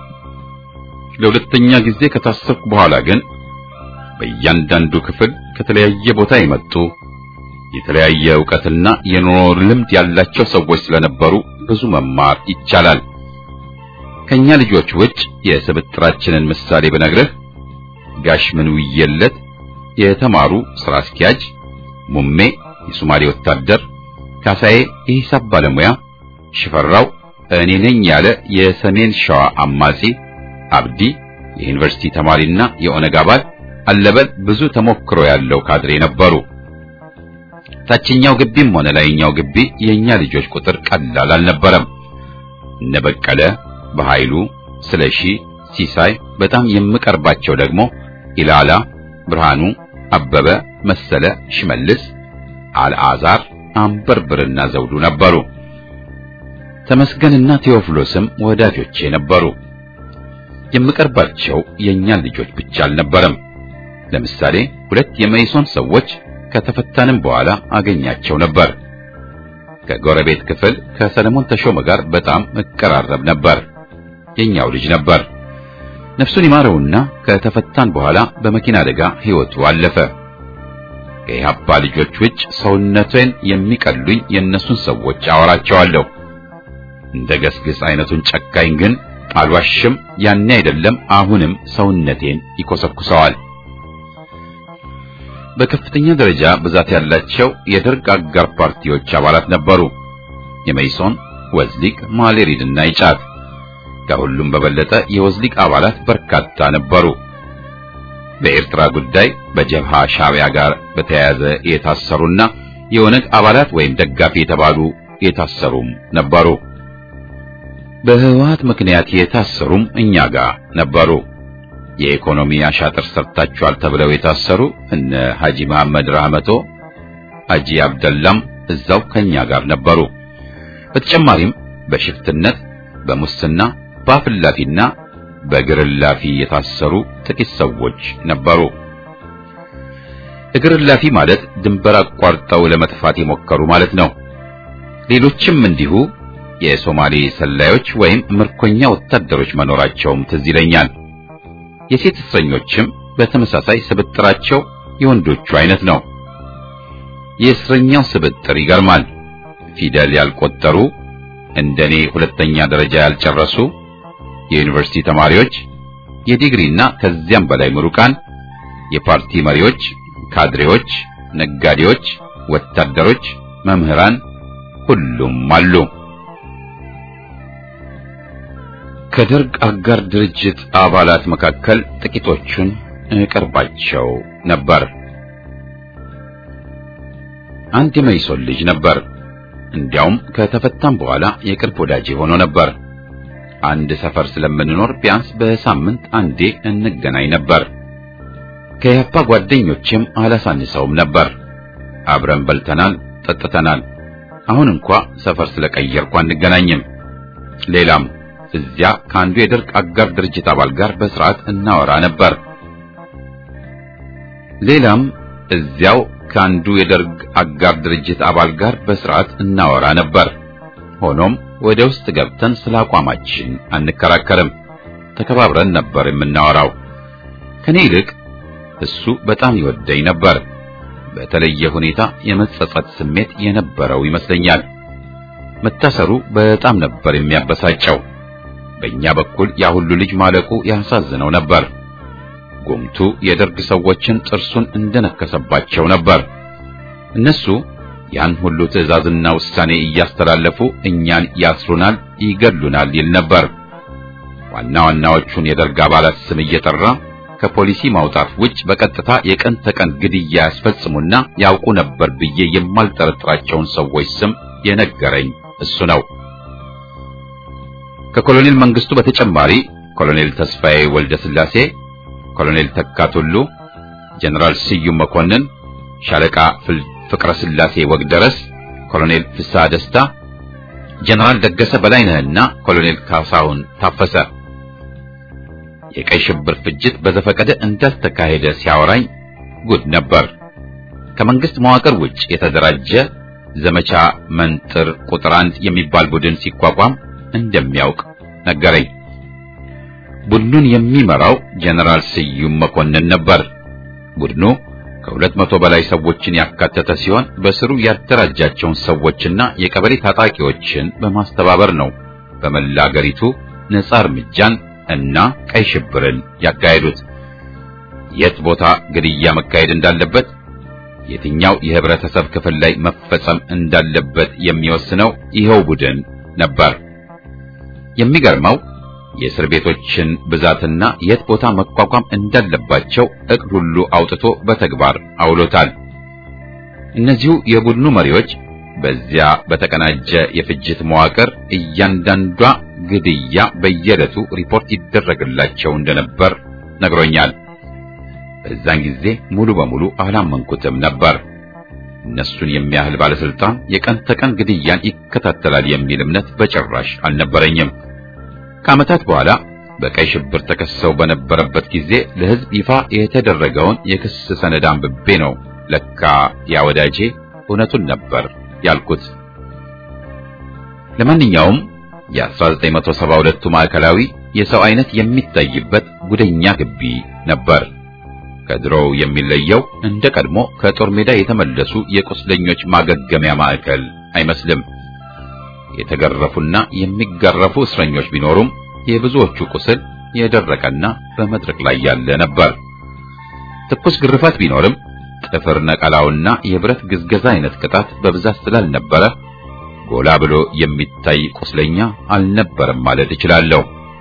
A: ለሁለተኛ ጊዜ ከታሰርኩ በኋላ ግን በእያንዳንዱ ክፍል ከተለያየ ቦታ የመጡ የተለያየ ዕውቀትና የኑሮ ልምድ ያላቸው ሰዎች ስለነበሩ ብዙ መማር ይቻላል። ከኛ ልጆች ውጭ የስብጥራችንን ምሳሌ ብነግርህ ጋሽ ምን ውየለት የተማሩ ስራ አስኪያጅ፣ ሙሜ የሶማሌ ወታደር፣ ካሳዬ የሂሳብ ባለሙያ፣ ሽፈራው እኔ ነኝ ያለ የሰሜን ሸዋ አማጺ፣ አብዲ የዩኒቨርሲቲ ተማሪና የኦነግ አባል፣ አለበል ብዙ ተሞክሮ ያለው ካድሬ ነበሩ። ታችኛው ግቢም ሆነ ላይኛው ግቢ የኛ ልጆች ቁጥር ቀላል አልነበረም። እነ በቀለ በኃይሉ ስለሺ፣ ሲሳይ በጣም የምቀርባቸው ደግሞ ኢላላ፣ ብርሃኑ፣ አበበ፣ መሰለ፣ ሽመልስ፣ አልዓዛር፣ አንበርብርና ዘውዱ ነበሩ። ተመስገንና ቴዎፍሎስም ወዳጆቼ ነበሩ። የምቀርባቸው የእኛን ልጆች ብቻ አልነበረም። ለምሳሌ ሁለት የመይሶን ሰዎች ከተፈታንም በኋላ አገኛቸው ነበር። ከጎረቤት ክፍል ከሰለሞን ተሾመ ጋር በጣም እቀራረብ ነበር። የኛው ልጅ ነበር። ነፍሱን ይማረውና ከተፈታን በኋላ በመኪና አደጋ ሕይወቱ አለፈ። ከኢህአፓ ልጆች ውጭ ሰውነቴን የሚቀሉኝ የእነሱን ሰዎች አወራቸዋለሁ። እንደ ገስግስ አይነቱን ጨካኝ ግን አልዋሽም፣ ያኔ አይደለም አሁንም ሰውነቴን ይኮሰኩሰዋል። በከፍተኛ ደረጃ ብዛት ያላቸው የደርግ አጋር ፓርቲዎች አባላት ነበሩ። የመይሶን፣ ወዝሊቅ፣ ማሌሪድና ይጫት። ከሁሉም በበለጠ የወዝሊቅ አባላት በርካታ ነበሩ። በኤርትራ ጉዳይ በጀብሃ ሻዕቢያ ጋር በተያያዘ የታሰሩና የኦነግ አባላት ወይም ደጋፊ የተባሉ የታሰሩም ነበሩ። በህወሓት ምክንያት የታሰሩም እኛ ጋር ነበሩ። የኢኮኖሚ አሻጥር ሰርታችኋል ተብለው የታሰሩ እነ ሐጂ መሐመድ ራህመቶ፣ ሐጂ አብደላም እዛው ከኛ ጋር ነበሩ። በተጨማሪም በሽፍትነት፣ በሙስና፣ በአፍላፊና በግርላፊ የታሰሩ ጥቂት ሰዎች ነበሩ። እግርላፊ ማለት ድንበር አቋርጠው ለመጥፋት የሞከሩ ማለት ነው። ሌሎችም እንዲሁ የሶማሌ ሰላዮች ወይም ምርኮኛ ወታደሮች መኖራቸውም ትዝ ይለኛል። የሴት እስረኞችም በተመሳሳይ ስብጥራቸው የወንዶቹ አይነት ነው። የእስረኛው ስብጥር ይገርማል። ፊደል ያልቆጠሩ፣ እንደኔ ሁለተኛ ደረጃ ያልጨረሱ፣ የዩኒቨርሲቲ ተማሪዎች፣ የዲግሪና ከዚያም በላይ ምሩቃን፣ የፓርቲ መሪዎች፣ ካድሬዎች፣ ነጋዴዎች፣ ወታደሮች፣ መምህራን ሁሉም አሉ። ከደርግ አጋር ድርጅት አባላት መካከል ጥቂቶቹን እቀርባቸው ነበር። አንድ የመይሶን ልጅ ነበር። እንዲያውም ከተፈታም በኋላ የቅርብ ወዳጄ ሆኖ ነበር። አንድ ሰፈር ስለምንኖር ቢያንስ በሳምንት አንዴ እንገናኝ ነበር። ከያፓ ጓደኞችም አላሳንሰውም ነበር። አብረን በልተናል፣ ጠጥተናል። አሁን እንኳ ሰፈር ስለቀየርኩ አንገናኝም። ሌላም እዚያ ከአንዱ የደርግ አጋር ድርጅት አባል ጋር በስርዓት እናወራ ነበር። ሌላም እዚያው ከአንዱ የደርግ አጋር ድርጅት አባል ጋር በስርዓት እናወራ ነበር። ሆኖም ወደ ውስጥ ገብተን ስለ አቋማችን አንከራከርም። ተከባብረን ነበር የምናወራው። ከኔ ይልቅ እሱ በጣም ይወደኝ ነበር። በተለየ ሁኔታ የመጸጸት ስሜት የነበረው ይመስለኛል። መታሰሩ በጣም ነበር የሚያበሳጨው። በእኛ በኩል ያ ሁሉ ልጅ ማለቁ ያሳዝነው ነበር። ጉምቱ የደርግ ሰዎችን ጥርሱን እንደነከሰባቸው ነበር። እነሱ ያን ሁሉ ትዕዛዝና ውሳኔ እያስተላለፉ እኛን ያስሩናል፣ ይገሉናል ይል ነበር። ዋና ዋናዎቹን የደርግ አባላት ስም እየጠራ ከፖሊሲ ማውጣት ውጭ በቀጥታ የቀን ተቀን ግድያ ያስፈጽሙና ያውቁ ነበር ብዬ የማልጠረጥራቸውን ሰዎች ስም የነገረኝ እሱ ነው። ከኮሎኔል መንግስቱ በተጨማሪ ኮሎኔል ተስፋዬ ወልደ ስላሴ፣ ኮሎኔል ተካቱሉ፣ ጀነራል ስዩም መኮንን፣ ሻለቃ ፍቅረ ስላሴ ወግደረስ፣ ኮሎኔል ፍስሐ ደስታ፣ ጀነራል ደገሰ በላይነህና ኮሎኔል ካሳሁን ታፈሰ የቀይ ሽብር ፍጅት በዘፈቀደ እንዳልተካሄደ ሲያወራኝ ጉድ ነበር። ከመንግስት መዋቅር ውጭ የተደራጀ ዘመቻ መንጥር ቁጥር አንድ የሚባል ቡድን ሲቋቋም እንደሚያውቅ ነገረኝ። ቡድኑን የሚመራው ጀነራል ስዩም መኮንን ነበር። ቡድኑ ከሁለት መቶ በላይ ሰዎችን ያካተተ ሲሆን በስሩ ያደራጃቸውን ሰዎችና የቀበሌ ታጣቂዎችን በማስተባበር ነው በመላ አገሪቱ ነጻ እርምጃን እና ቀይ ሽብርን ያካሄዱት። የት ቦታ ግድያ መካሄድ እንዳለበት፣ የትኛው የህብረተሰብ ክፍል ላይ መፈጸም እንዳለበት የሚወስነው ይኸው ቡድን ነበር። የሚገርመው የእስር ቤቶችን ብዛትና የት ቦታ መቋቋም እንዳለባቸው እቅድ ሁሉ አውጥቶ በተግባር አውሎታል። እነዚሁ የቡድኑ መሪዎች በዚያ በተቀናጀ የፍጅት መዋቅር እያንዳንዷ ግድያ በየዕለቱ ሪፖርት ይደረግላቸው እንደነበር ነግሮኛል። በዛን ጊዜ ሙሉ በሙሉ አላመንኩትም ነበር። እነሱን የሚያህል ባለስልጣን የቀን ተቀን ግድያን ይከታተላል የሚል እምነት በጭራሽ አልነበረኝም። ከዓመታት በኋላ በቀይ ሽብር ተከሰው በነበረበት ጊዜ ለሕዝብ ይፋ የተደረገውን የክስ ሰነድ አንብቤ ነው ለካ ያ ወዳጄ እውነቱን ነበር ያልኩት። ለማንኛውም የ1972ቱ ማዕከላዊ የሰው አይነት የሚታይበት ጉደኛ ግቢ ነበር። ከድሮው የሚለየው እንደ ቀድሞ ከጦር ሜዳ የተመለሱ የቁስለኞች ማገገሚያ ማዕከል አይመስልም። የተገረፉና የሚገረፉ እስረኞች ቢኖሩም የብዙዎቹ ቁስል የደረቀና በመድረክ ላይ ያለ ነበር። ትኩስ ግርፋት ቢኖርም ጥፍር ነቀላውና የብረት ግዝገዛ አይነት ቅጣት በብዛት ስላልነበረ ጎላ ብሎ የሚታይ ቁስለኛ አልነበረም ማለት እችላለሁ።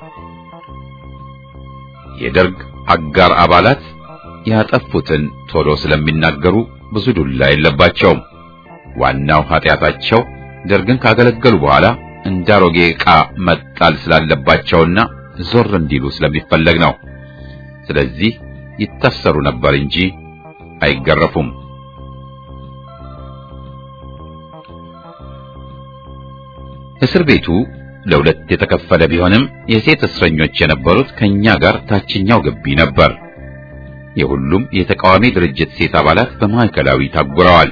A: የደርግ አጋር አባላት ያጠፉትን ቶሎ ስለሚናገሩ ብዙ ዱላ የለባቸውም። ዋናው ኃጢአታቸው ደርግን ካገለገሉ በኋላ እንዳሮጌ ዕቃ መጣል ስላለባቸውና ዞር እንዲሉ ስለሚፈለግ ነው። ስለዚህ ይታሰሩ ነበር እንጂ አይገረፉም። እስር ቤቱ ለሁለት የተከፈለ ቢሆንም የሴት እስረኞች የነበሩት ከኛ ጋር ታችኛው ግቢ ነበር። የሁሉም የተቃዋሚ ድርጅት ሴት አባላት በማዕከላዊ ታጉረዋል።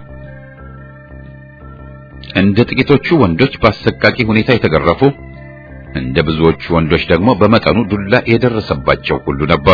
A: እንደ ጥቂቶቹ ወንዶች በአሰቃቂ ሁኔታ የተገረፉ፣ እንደ ብዙዎቹ ወንዶች ደግሞ በመጠኑ ዱላ የደረሰባቸው ሁሉ ነበሩ።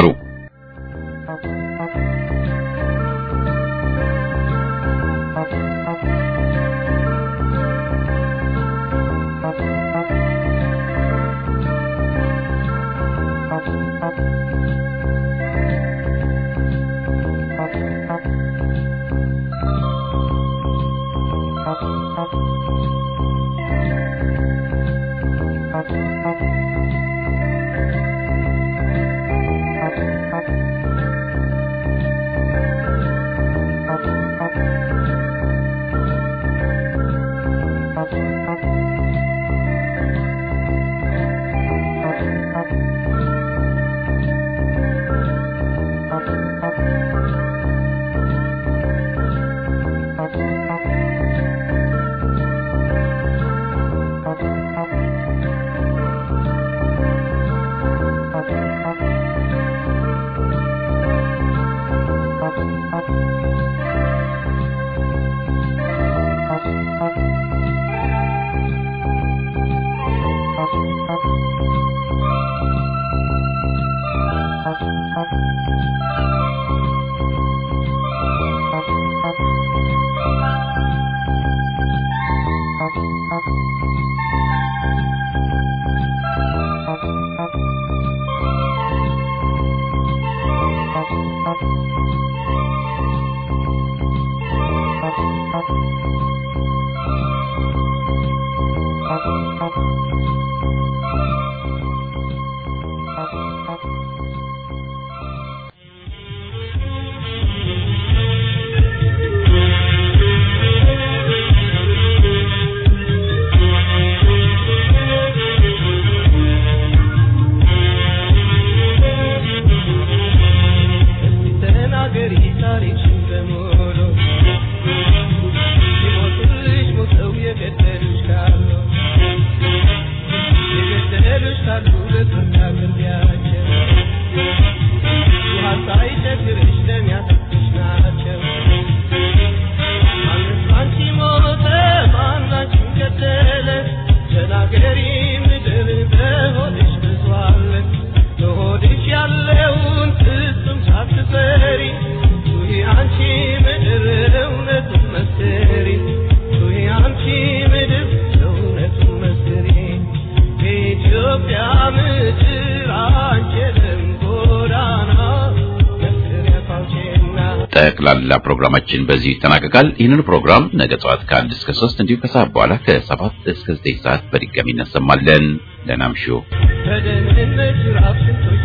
A: ጠቅላላ ፕሮግራማችን በዚህ ይጠናቀቃል። ይህንን ፕሮግራም ነገ ጠዋት ከአንድ እስከ ሶስት እንዲሁም ከሰዓት በኋላ ከሰባት እስከ ዘጠኝ ሰዓት በድጋሚ እናሰማለን። ደህና እምሹ።
D: በደህንነት ራፍ